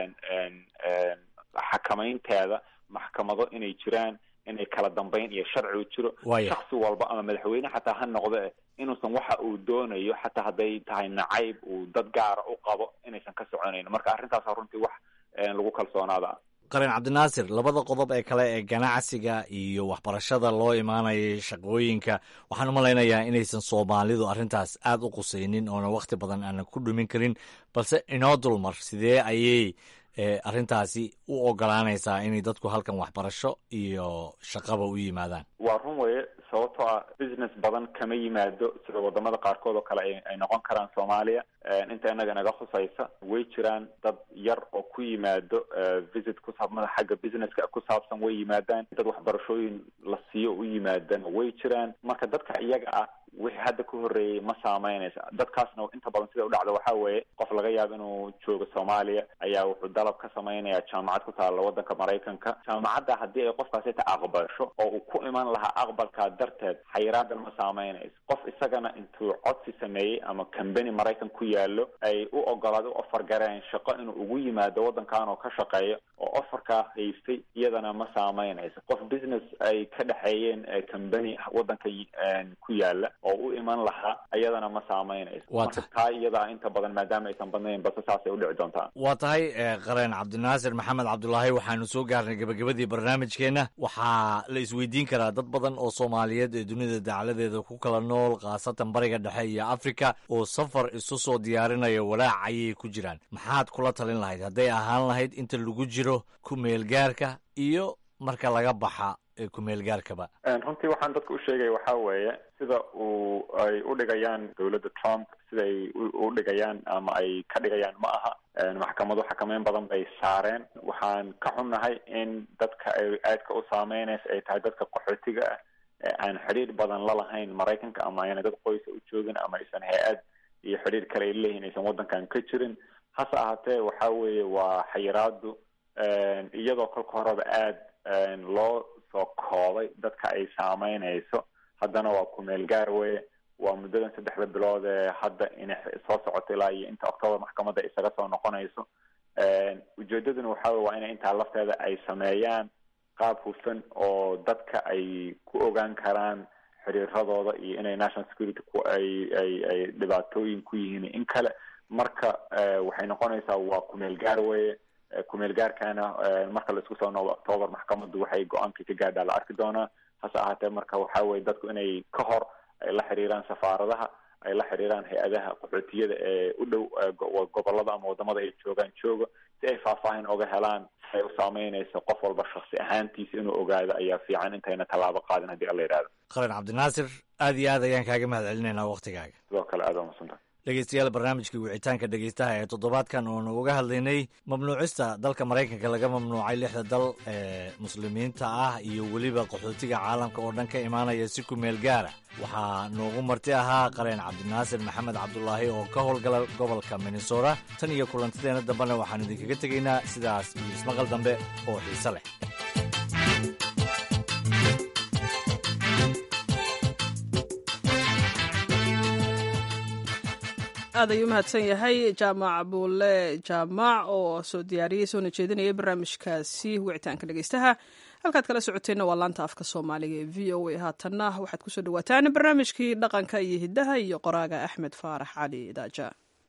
xakamaynteeda maxkamado inay jiraan inay kala dambeyn iyo sharci u jiro shaksi walba ama madaxweyne xataa ha noqde inuusan waxa uu doonayo xataa hadday tahay nacayb uu dad gaara u qabo inaysan ka soconayn marka arrintaasa runtii wax lagu kalsoonaada qaran cabdinaasir labada qodob ee kale ee ganacsiga iyo waxbarashada loo imaanayay shaqooyinka waxaan u malaynayaa inaysan soomaalidu arrintaas aad u qusaynin oona wakhti badan aanan ku dhumin karin balse inoo dulmar sidee ayay arrintaasi u ogolaanaysaa inay dadku halkan waxbarasho iyo shaqaba u yimaadaan waa run weye sababtoo ah business badan kama yimaado sida wadamada qaarkood oo kale ay noqon karaan soomaaliya inta inaga naga khusaysa way jiraan dad yar oo ku yimaado visit kusaabmada xagga businesska ku saabsan way yimaadaan dad waxbarashooyin la siiyo u yimaadaan way jiraan marka dadka iyaga ah wixii hadda ka horreeyey ma saameynaysa dadkaasna inta badan sida u dhacda waxaa weeye qof laga yaabo inuu joogo soomaaliya ayaa wuxuu dalab ka sameynaya jaamacad ku taalla waddanka maraykanka jaamacadda haddii ay qofkaasi ta aqbasho oo uu ku iman lahaa aqbalkaa darteed xayiraadan ma saameynayso qof isagana intuu codsi sameeyey ama cambany maraykan ku yaallo ay u ogolaada u ofar gareen shaqo inuu ugu yimaado waddankan oo ka shaqeeyo oo ofarkaa haystay iyadana ma saameynayso qof business ay ka dhexeeyeen cambany waddanka ku yaala oo u iman lahaa iyadana ma saameynayso marka taa iyadaa inta badan maadaama aysan badnayn balse saasay udhici doontaa waa tahay qareen cabdinaasir maxamed cabdulaahi waxaanu soo gaarnay gebagabadii barnaamijkeenna waxaa la isweydiin karaa dad badan oo soomaaliyeed ee dunida dacladeeda ku kala nool khaasatan bariga dhexe iyo africa oo safar isu soo diyaarinaya walaac ayay ku jiraan maxaad kula talin lahayd hadday ahaan lahayd inta lagu jiro ku meelgaarka iyo marka laga baxa kumeelgaarkaba runtii waxaan dadka u sheegaya waxaa weeye sida uu ay u dhigayaan dowladda trump sida ay u dhigayaan ama ay ka dhigayaan ma aha maxkamadu xakameyn badan bay saareen waxaan ka xunnahay in dadka ay aadka u saameynaysa ay tahay dadka qaxootiga ah ee aan xidhiir badan la lahayn maraykanka ama ayna dad qoysa u joogin ama aysan hay-ad iyo xidhiir kale ay leeyihin aysan waddankan ka jirin hase ahaatee waxa weeye waa xayiraadu iyadoo kolka horeba aada loo soo koobay dadka ay saameynayso haddana waa kumeel gaar weye waa muddadan saddexda bilood ee hadda inay soo socoto ilaa iyo inta octoobar maxkamadda isaga soo noqonayso ujeedaduna waxa wey waa inay intaa lafteeda ay sameeyaan qaab hufan oo dadka ay ku ogaan karaan xiriiradooda iyo inay national security ku ay ay ay dhibaatooyin ku yihiin in kale marka waxay noqonaysaa waa kumeel gaar weye kumeel gaarkaana marka la isku soo noobo octoobar maxkamaddu waxay go-aankii ka gaadhaa la arki doonaa hase ahaatee marka waxa weye dadku inay ka hor ay la xiriiraan safaaradaha ay la xiriiraan hay-adaha qaxootiyada ee u dhow gobolada ama wadamada ay joogaan jooga si ay faahfaahin oga helaan si ay u saameynayso qof walba shaksi ahaantiisa inuu ogaado ayaa fiican intayna tallaabo qaadin haddii alla yidhahdo qaran cabdinaasir aad iyo aad ayaan kaaga mahad celinaynaa waktigaaga sidoo kale aad waa masantaha dhegeystayaal barnaamijkii wicitaanka dhegeystaha ee toddobaadkan oonu uga hadlaynay mamnuucista dalka maraykanka laga mamnuucay lixda dal ee muslimiinta ah iyo weliba qaxootiga caalamka oo dhan ka imaanaya si ku meel gaara waxaa noogu marti ahaa qareen cabdinaasir maxamed cabdulaahi oo ka howlgala gobolka minnesota tan iyo kulantadeena dambena waxaan idinkaga tegaynaa sidaas iyo ismaqal dambe oo xiise leh aad ayuu umahadsan yahay jaamac buule jaamac oo soo diyaariyey soona jeedinayay barnaamijkaasi wicitaanka dhegeystaha halkaad kala socoteenna waa laanta afka soomaaliga ee v o a haatanna waxaad kusoo dhawaataan barnaamijkii dhaqanka iyo hiddaha iyo qoraaga axmed faarax cali daaja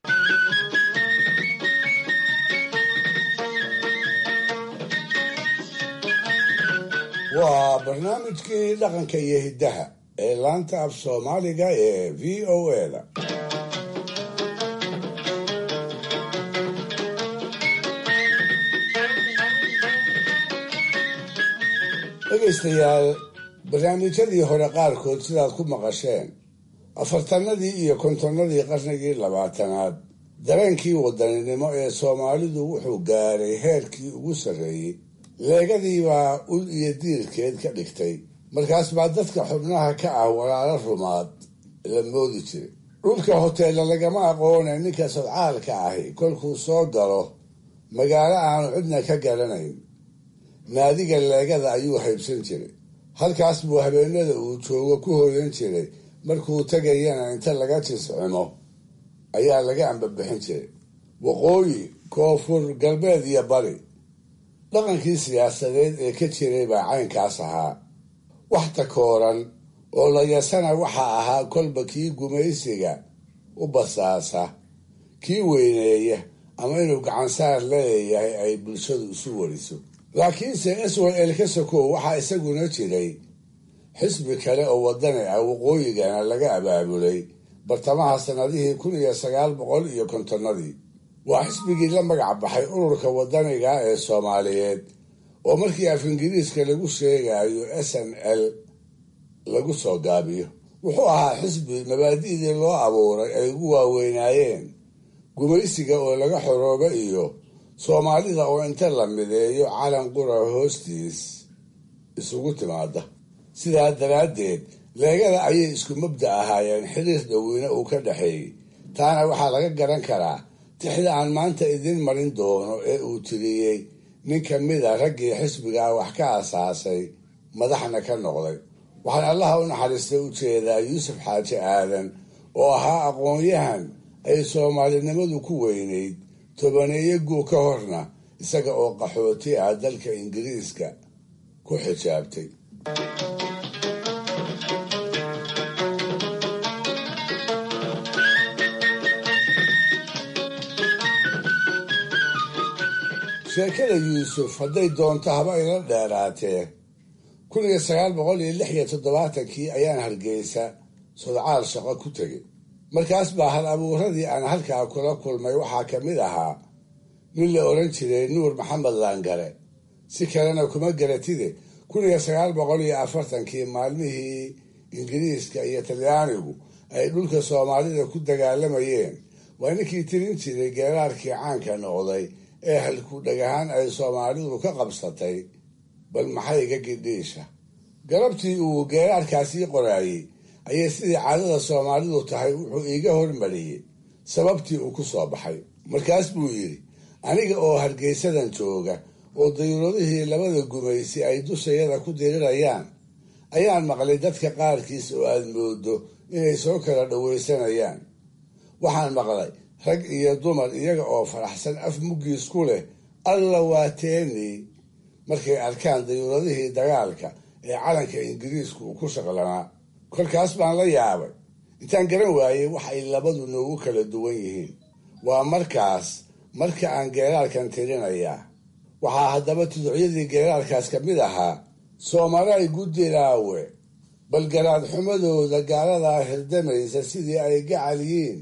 waa barnaamijkii dhaqanka iyo hiddaha ee laanta af soomaaliga ee v o a-da dhegaystayaal barnaamijyadii hore qaarkood sidaad ku maqasheen afartanadii iyo kontonnadii qarnigii labaatanaad dareenkii wadaninimo ee soomaalidu wuxuu gaaray heerkii ugu sarreeyey leegadii baa ul iyo diirkeed ka dhigtay markaas baa dadka xubnaha ka ah walaalo rumaad la moodi jiray dhulka hoteella lagama aqoone ninka sadcaalka ahi kolkuu soo galo magaalo aanu cidna ka garanayn naadiga leegada ayuu haybsan jiray halkaas buu habeenada uu joogo ku hooyan jiray markuu tegayana inta laga jiscimo ayaa laga ambabixin jiray waqooyi koonfur galbeed iyo bari dhaqankii siyaasadeed ee ka jiray baa caynkaas ahaa wax takooran oo layasana waxaa ahaa kolba kii gumaysiga u basaasa kii weyneeya ama inuu gacansaar leeyahay ay bulshadu isu wariso laakiinse eswal elkasokow waxaa isaguna jiray xisbi kale oo wadani ah waqooyigana laga abaabulay bartamaha sannadihii kun iyo sagaal boqol iyo kontonnadii waa xisbigii la magac baxay ururka wadaniga ee soomaaliyeed oo markii af ingiriiska lagu sheegayo s n l lagu soo gaabiyo wuxuu ahaa xisbi mabaadi'dii loo abuuray ay ugu waaweynaayeen gumaysiga oo laga xoroobo iyo soomaalida oo inta la mideeyo calan qura hoostiis isugu timaada sidaa daraaddeed leegada ayay isku mabda ahaayeen xiriir dhoweyne uu ka dhexeeyey taana waxaa laga garan karaa tixda aan maanta idiin marin doono ee uu tiriyey nin ka mida raggii xisbigaa wax ka asaasay madaxna ka noqday waxaan allaha u naxariistay u jeedaa yuusuf xaaji aadan oo ahaa aqoon-yahan ay soomaalinimadu ku weynayd tobaneeyo guu ka horna isaga oo qaxooti ah dalka ingiriiska ku xijaabtay sheekada yuusuf hadday doonto haba ila dheeraatee kun iyo sagaal boqol iyo lix iyo toddobaatankii ayaan hargeysa sodcaal shaqo ku tegay markaas baa hal abuuradii aan halkaa kula kulmay waxaa ka mid ahaa nin la odhan jiray nuur maxamed laangare si kalena kuma garatide kun iyo sagaal boqol iyo afartankii maalmihii ingiriiska iyo talyaanigu ay dhulka soomaalida ku dagaalamayeen waa ninkii tirin jiray geeraarkii caanka noqday ee halku dhagahaan ay soomaalidu ka qabsatay bal maxay iga gidhiisha galabtii uu geeraarkaasii qoraayey ayay sidii caadada soomaalidu tahay wuxuu iiga hormariyey sababtii uu ku soo baxay markaas buu yidhi aniga oo hargeysadan jooga oo dayuuradihii labada gumaysi ay dushayada ku dirirayaan ayaan maqlay dadka qaarkiis oo aad moodo inay soo kala dhowaysanayaan waxaan maqlay rag iyo dumar iyaga oo faraxsan af muggiis ku leh alla waa teeni markay arkaan dayuuradihii dagaalka ee calanka ingiriisku uu ku shaqlanaa kolkaas baan la yaabay intaan garan waayey wax ay labadu noogu kala duwan yihiin waa markaas marka aan geeraarkan tirinayaa waxaa haddaba tuducyadii geeraarkaas ka mid ahaa soomalay guddiraawe balgaraad xumadooda gaaladaa hirdamaysa sidii ay gacal yihiin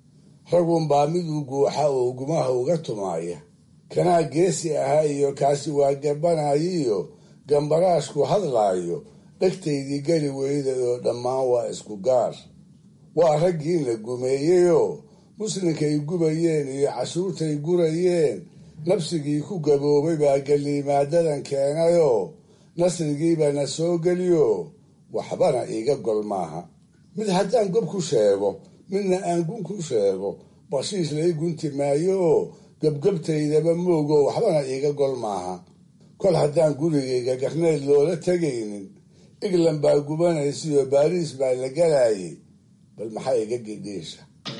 ragunbaa miduu guuxa oo gumaha uga tumaaya kanaa geesi ahaa iyo kaasi waa gabanayiyo gambaraashku hadlaayo dhegtaydii geli weyda oo dhammaan waa isku gaar waa raggii la gumeeyeyoo muslinkay gubayeen iyo cashuurtay gurayeen nabsigii ku gaboobay baa geliimaadadan keenayoo nasrigiiba na soo geliyo waxbana iiga gol maaha mid haddaan gob ku sheego midna aan gun ku sheego bashiis lai gunti maayo oo gebgebtaydaba moogo waxbana iiga gol maaha kol haddaan gurigayga garneyd loola tegaynin england baa gubanaysiyo baariis baa la galayay bal maxaa iga gidhiisha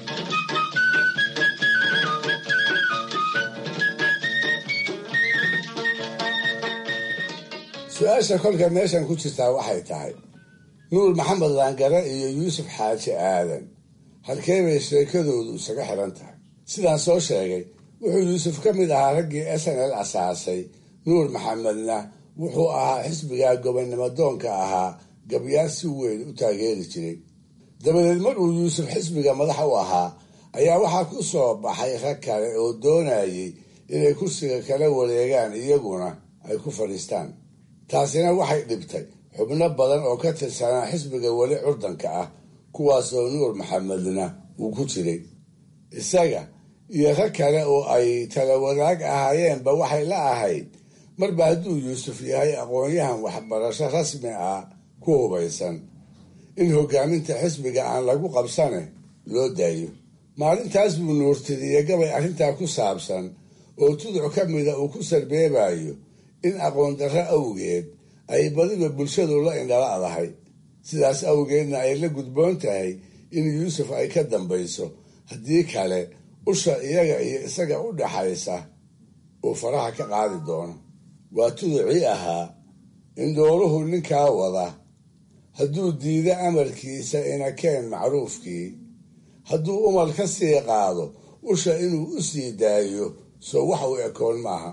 su-aasha kolka meeshan ku jirtaa waxay tahay nuur maxamed laangare iyo yuusuf xaaji aadan halkee bay sheekadoodu isaga xiran tahay sidaan soo sheegay wuxuu yuusuf ka mid ahaa raggii s n l asaasay nuur maxamedna wuxuu ahaa xisbigaa gobonnimo doonka ahaa gabyaan si weyn u taageeri jiray dabadeed mar uu yuusuf xisbiga madax u ahaa ayaa waxaa ku soo baxay rag kale oo doonayay inay kursiga kala wareegaan iyaguna ay ku fadhiistaan taasina waxay dhibtay xubno badan oo ka tirsanaa xisbiga weli curdanka ah kuwaasoo nuur maxamedna uu ku jiray isaga iyo rag kale oo ay tala wadaag ahaayeenba waxay la ahayd marba hadduu yuusuf yahay aqoon-yahan waxbarasho rasmi ah ku hubaysan in hogaaminta xisbiga aan lagu qabsane loo daayo maalintaas buu nuurtiriye gabay arrintaa ku saabsan oo tuduc ka mida uu ku sarbeebayo in aqoon darro awgeed ay badiba bulshadu la indhala'dahay sidaas awgeedna ay la gudboon tahay in yuusuf ay ka dambayso haddii kale usha iyaga iyo isaga u dhaxaysa uu faraha ka qaadi doono waa tuducii ahaa in dooruhu ninkaa wada hadduu diido amarkiisa inakeen macruufkii hadduu umal ka sii qaado usha inuu u sii daayo soo wax u ekoon maaha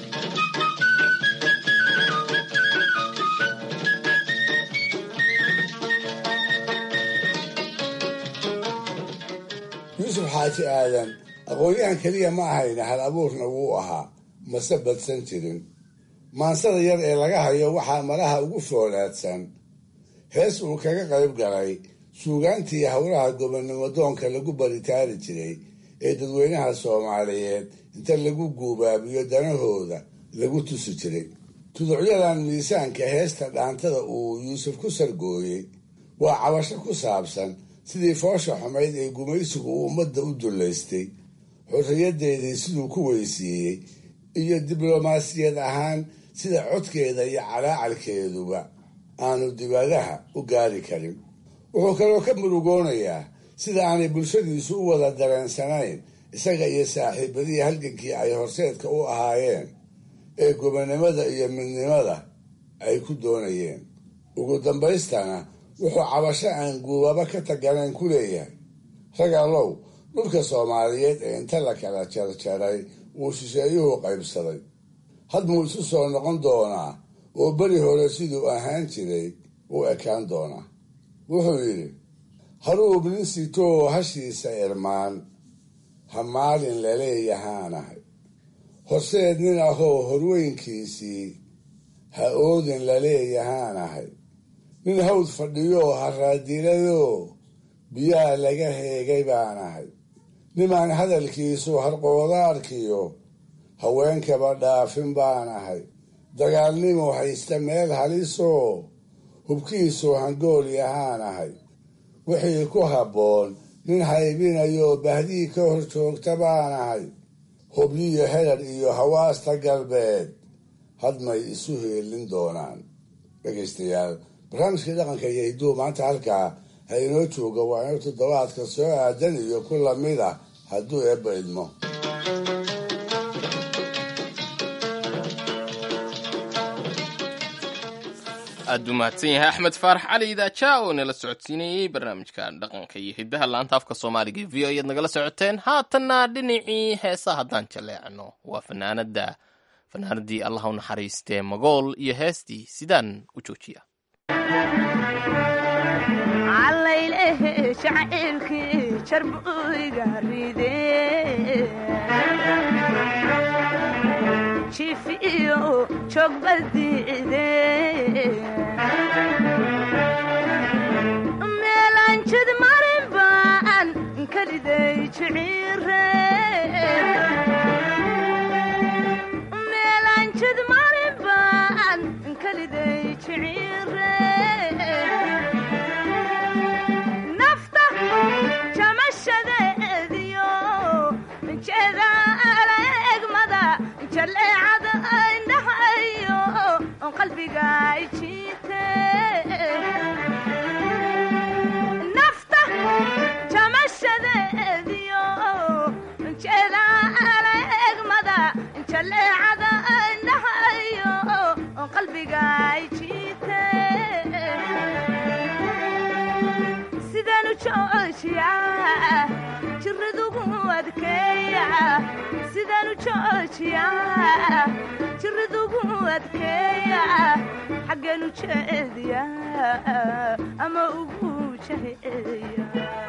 yuusuf xaaji aadan aqoon-yahan keliya ma ahayna hal abuurna wuu ahaa mase badsan jirin maansada yar ee laga hayo waxaa malaha ugu foolaadsan hees uu kaga qayb galay suugaantii howlaha gobonnimo doonka lagu baritaari jiray ee dadweynaha soomaaliyeed inta lagu guubaabiyo danahooda lagu tusi jiray tuducyadan miisaanka heesta dhaantada uu yuusuf ku sargooyey waa cabasho ku saabsan sidii foosha xumayd ee gumaysigu uu ummadda u dullaystay xorriyaddeedii siduu ku weysiiyey iyo diblomaasiyad ahaan sida codkeeda iyo calaacalkeeduba aanu dibadaha u gaari karin wuxuu kaloo ka murugoonayaa sida aanay bulshadiisu u wada dareensanayn isaga iyo saaxiibadii halgankii ay horseedka u ahaayeen ee gobonnimada iyo midnimada ay ku doonayeen ugu dambaystana wuxuu cabasho aan guubaba ka taganayn ku leeyahay rag allow dhulka soomaaliyeed ee inta la kala jarjaray uu shisheeyuhu qaybsaday hadmuu isu soo noqon doonaa oo beri hore siduu ahaan jiray u ekaan doonaa wuxuu yidhi haruub nin sitoo hashiisa irmaan ha maalin laleeyahaanahay horseed nin ahoo horweynkiisii ha oodin laleeyahaanahay nin hawd fadhiyoo haraadiladoo biyaha laga heegay baanahay nimaan hadalkiisu harqoodaarkiyo haweenkaba dhaafin baanahay dagaalnimo haysta meel halisoo hubkiisu hangool yahaanahay wixii ku habboon nin haybinayoo bahdii ka hor joogta baanahay hubyiyo herar iyo hawaasta galbeed hadmay isu heelin doonaan dhegaystayaal barnaamijkii dhaqanka iyo hidduu maanta halkaa ha inoo jooga waa inuu toddobaadka soo aadan iyo ku lamid ah hadduu eebba idmo aad u mahadsan yahay axmed faarax cali idaaja oo nala socodsiinayey barnaamijka dhaqanka iyo hiddaha laanta afka soomaaliga v o ayaad nagala socoteen haatanna dhinacii heesa haddaan jaleecno waa fanaanada fanaanadii allah u naxariistee magool iyo heestii sidaan u joojiya meelanjid marin baan kaliday jiciire meelanjid marin baan kaliday jiciire nafta jamashadeediyo jeedaala egmada jaleecada indhahayo qalbiga jiite nafta jamashadeediyo jeedaala egmada jaleecada indhahayo qalbiga jiite sidanu joojiya jiradugu adkeeya sidanu joojiya jiradugu adkeeya xaggeenu jeediya ama ugu jaheeya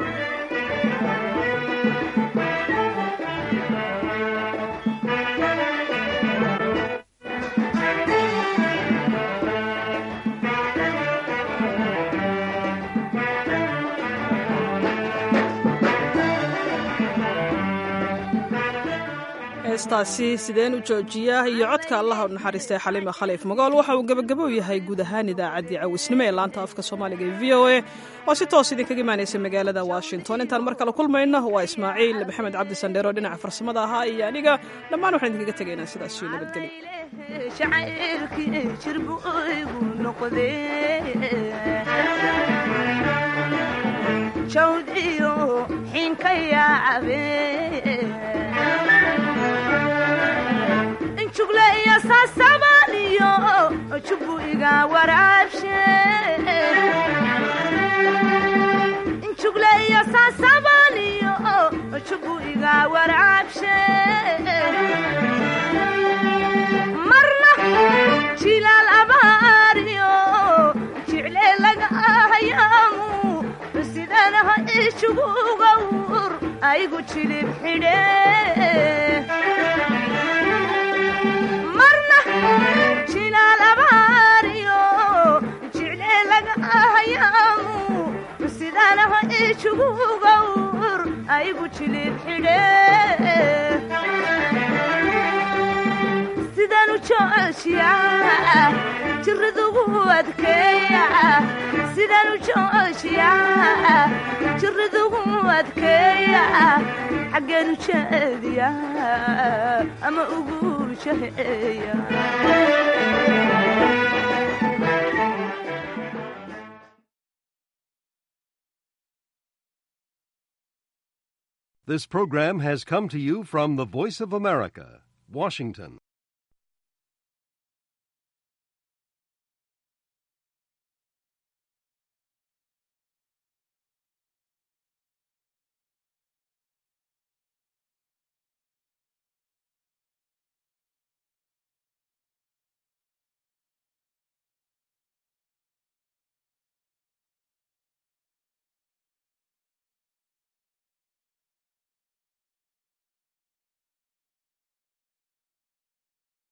heestaasi sideen u joojiya iyo codka allaha u naxariistay xaliima khaliif magool waxa uu gebagabo yahay guud ahaan idaacaddii cawisnimo ee laanta afka soomaaliga ee v o a oo si toos idinkaga imaanaysa magaalada washington intaan mar kale kulmayno waa ismaaciil maxamed cabdi sandheero dhinaca farsamada ahaa iyo aniga dhammaan waxaan idinkaga tegaynaa sidaas iyo nabadgelyo shacayrkii jirbu igu noqdee jawd iyo xiinka yaabe jugle iyo saasabaaliyo jubbu iga waraabshe jugle iyo saasabaaliyo jubu iga waraabshe marna jilaal abaariyo jicle laga ahayaamu sidanaha ijugugawr aygu jilib xidhe marna jilaal abaariyo jicle laga ahayaamu sidanaha ijugugawr aygu jilib xidhe sidanu joojiya jiridugu adkeeya sidanu joojiya jiridugu adkeeya xaggeenu jeediya ama ugu jaheeya This program has come to you from the Voice of America, Washington.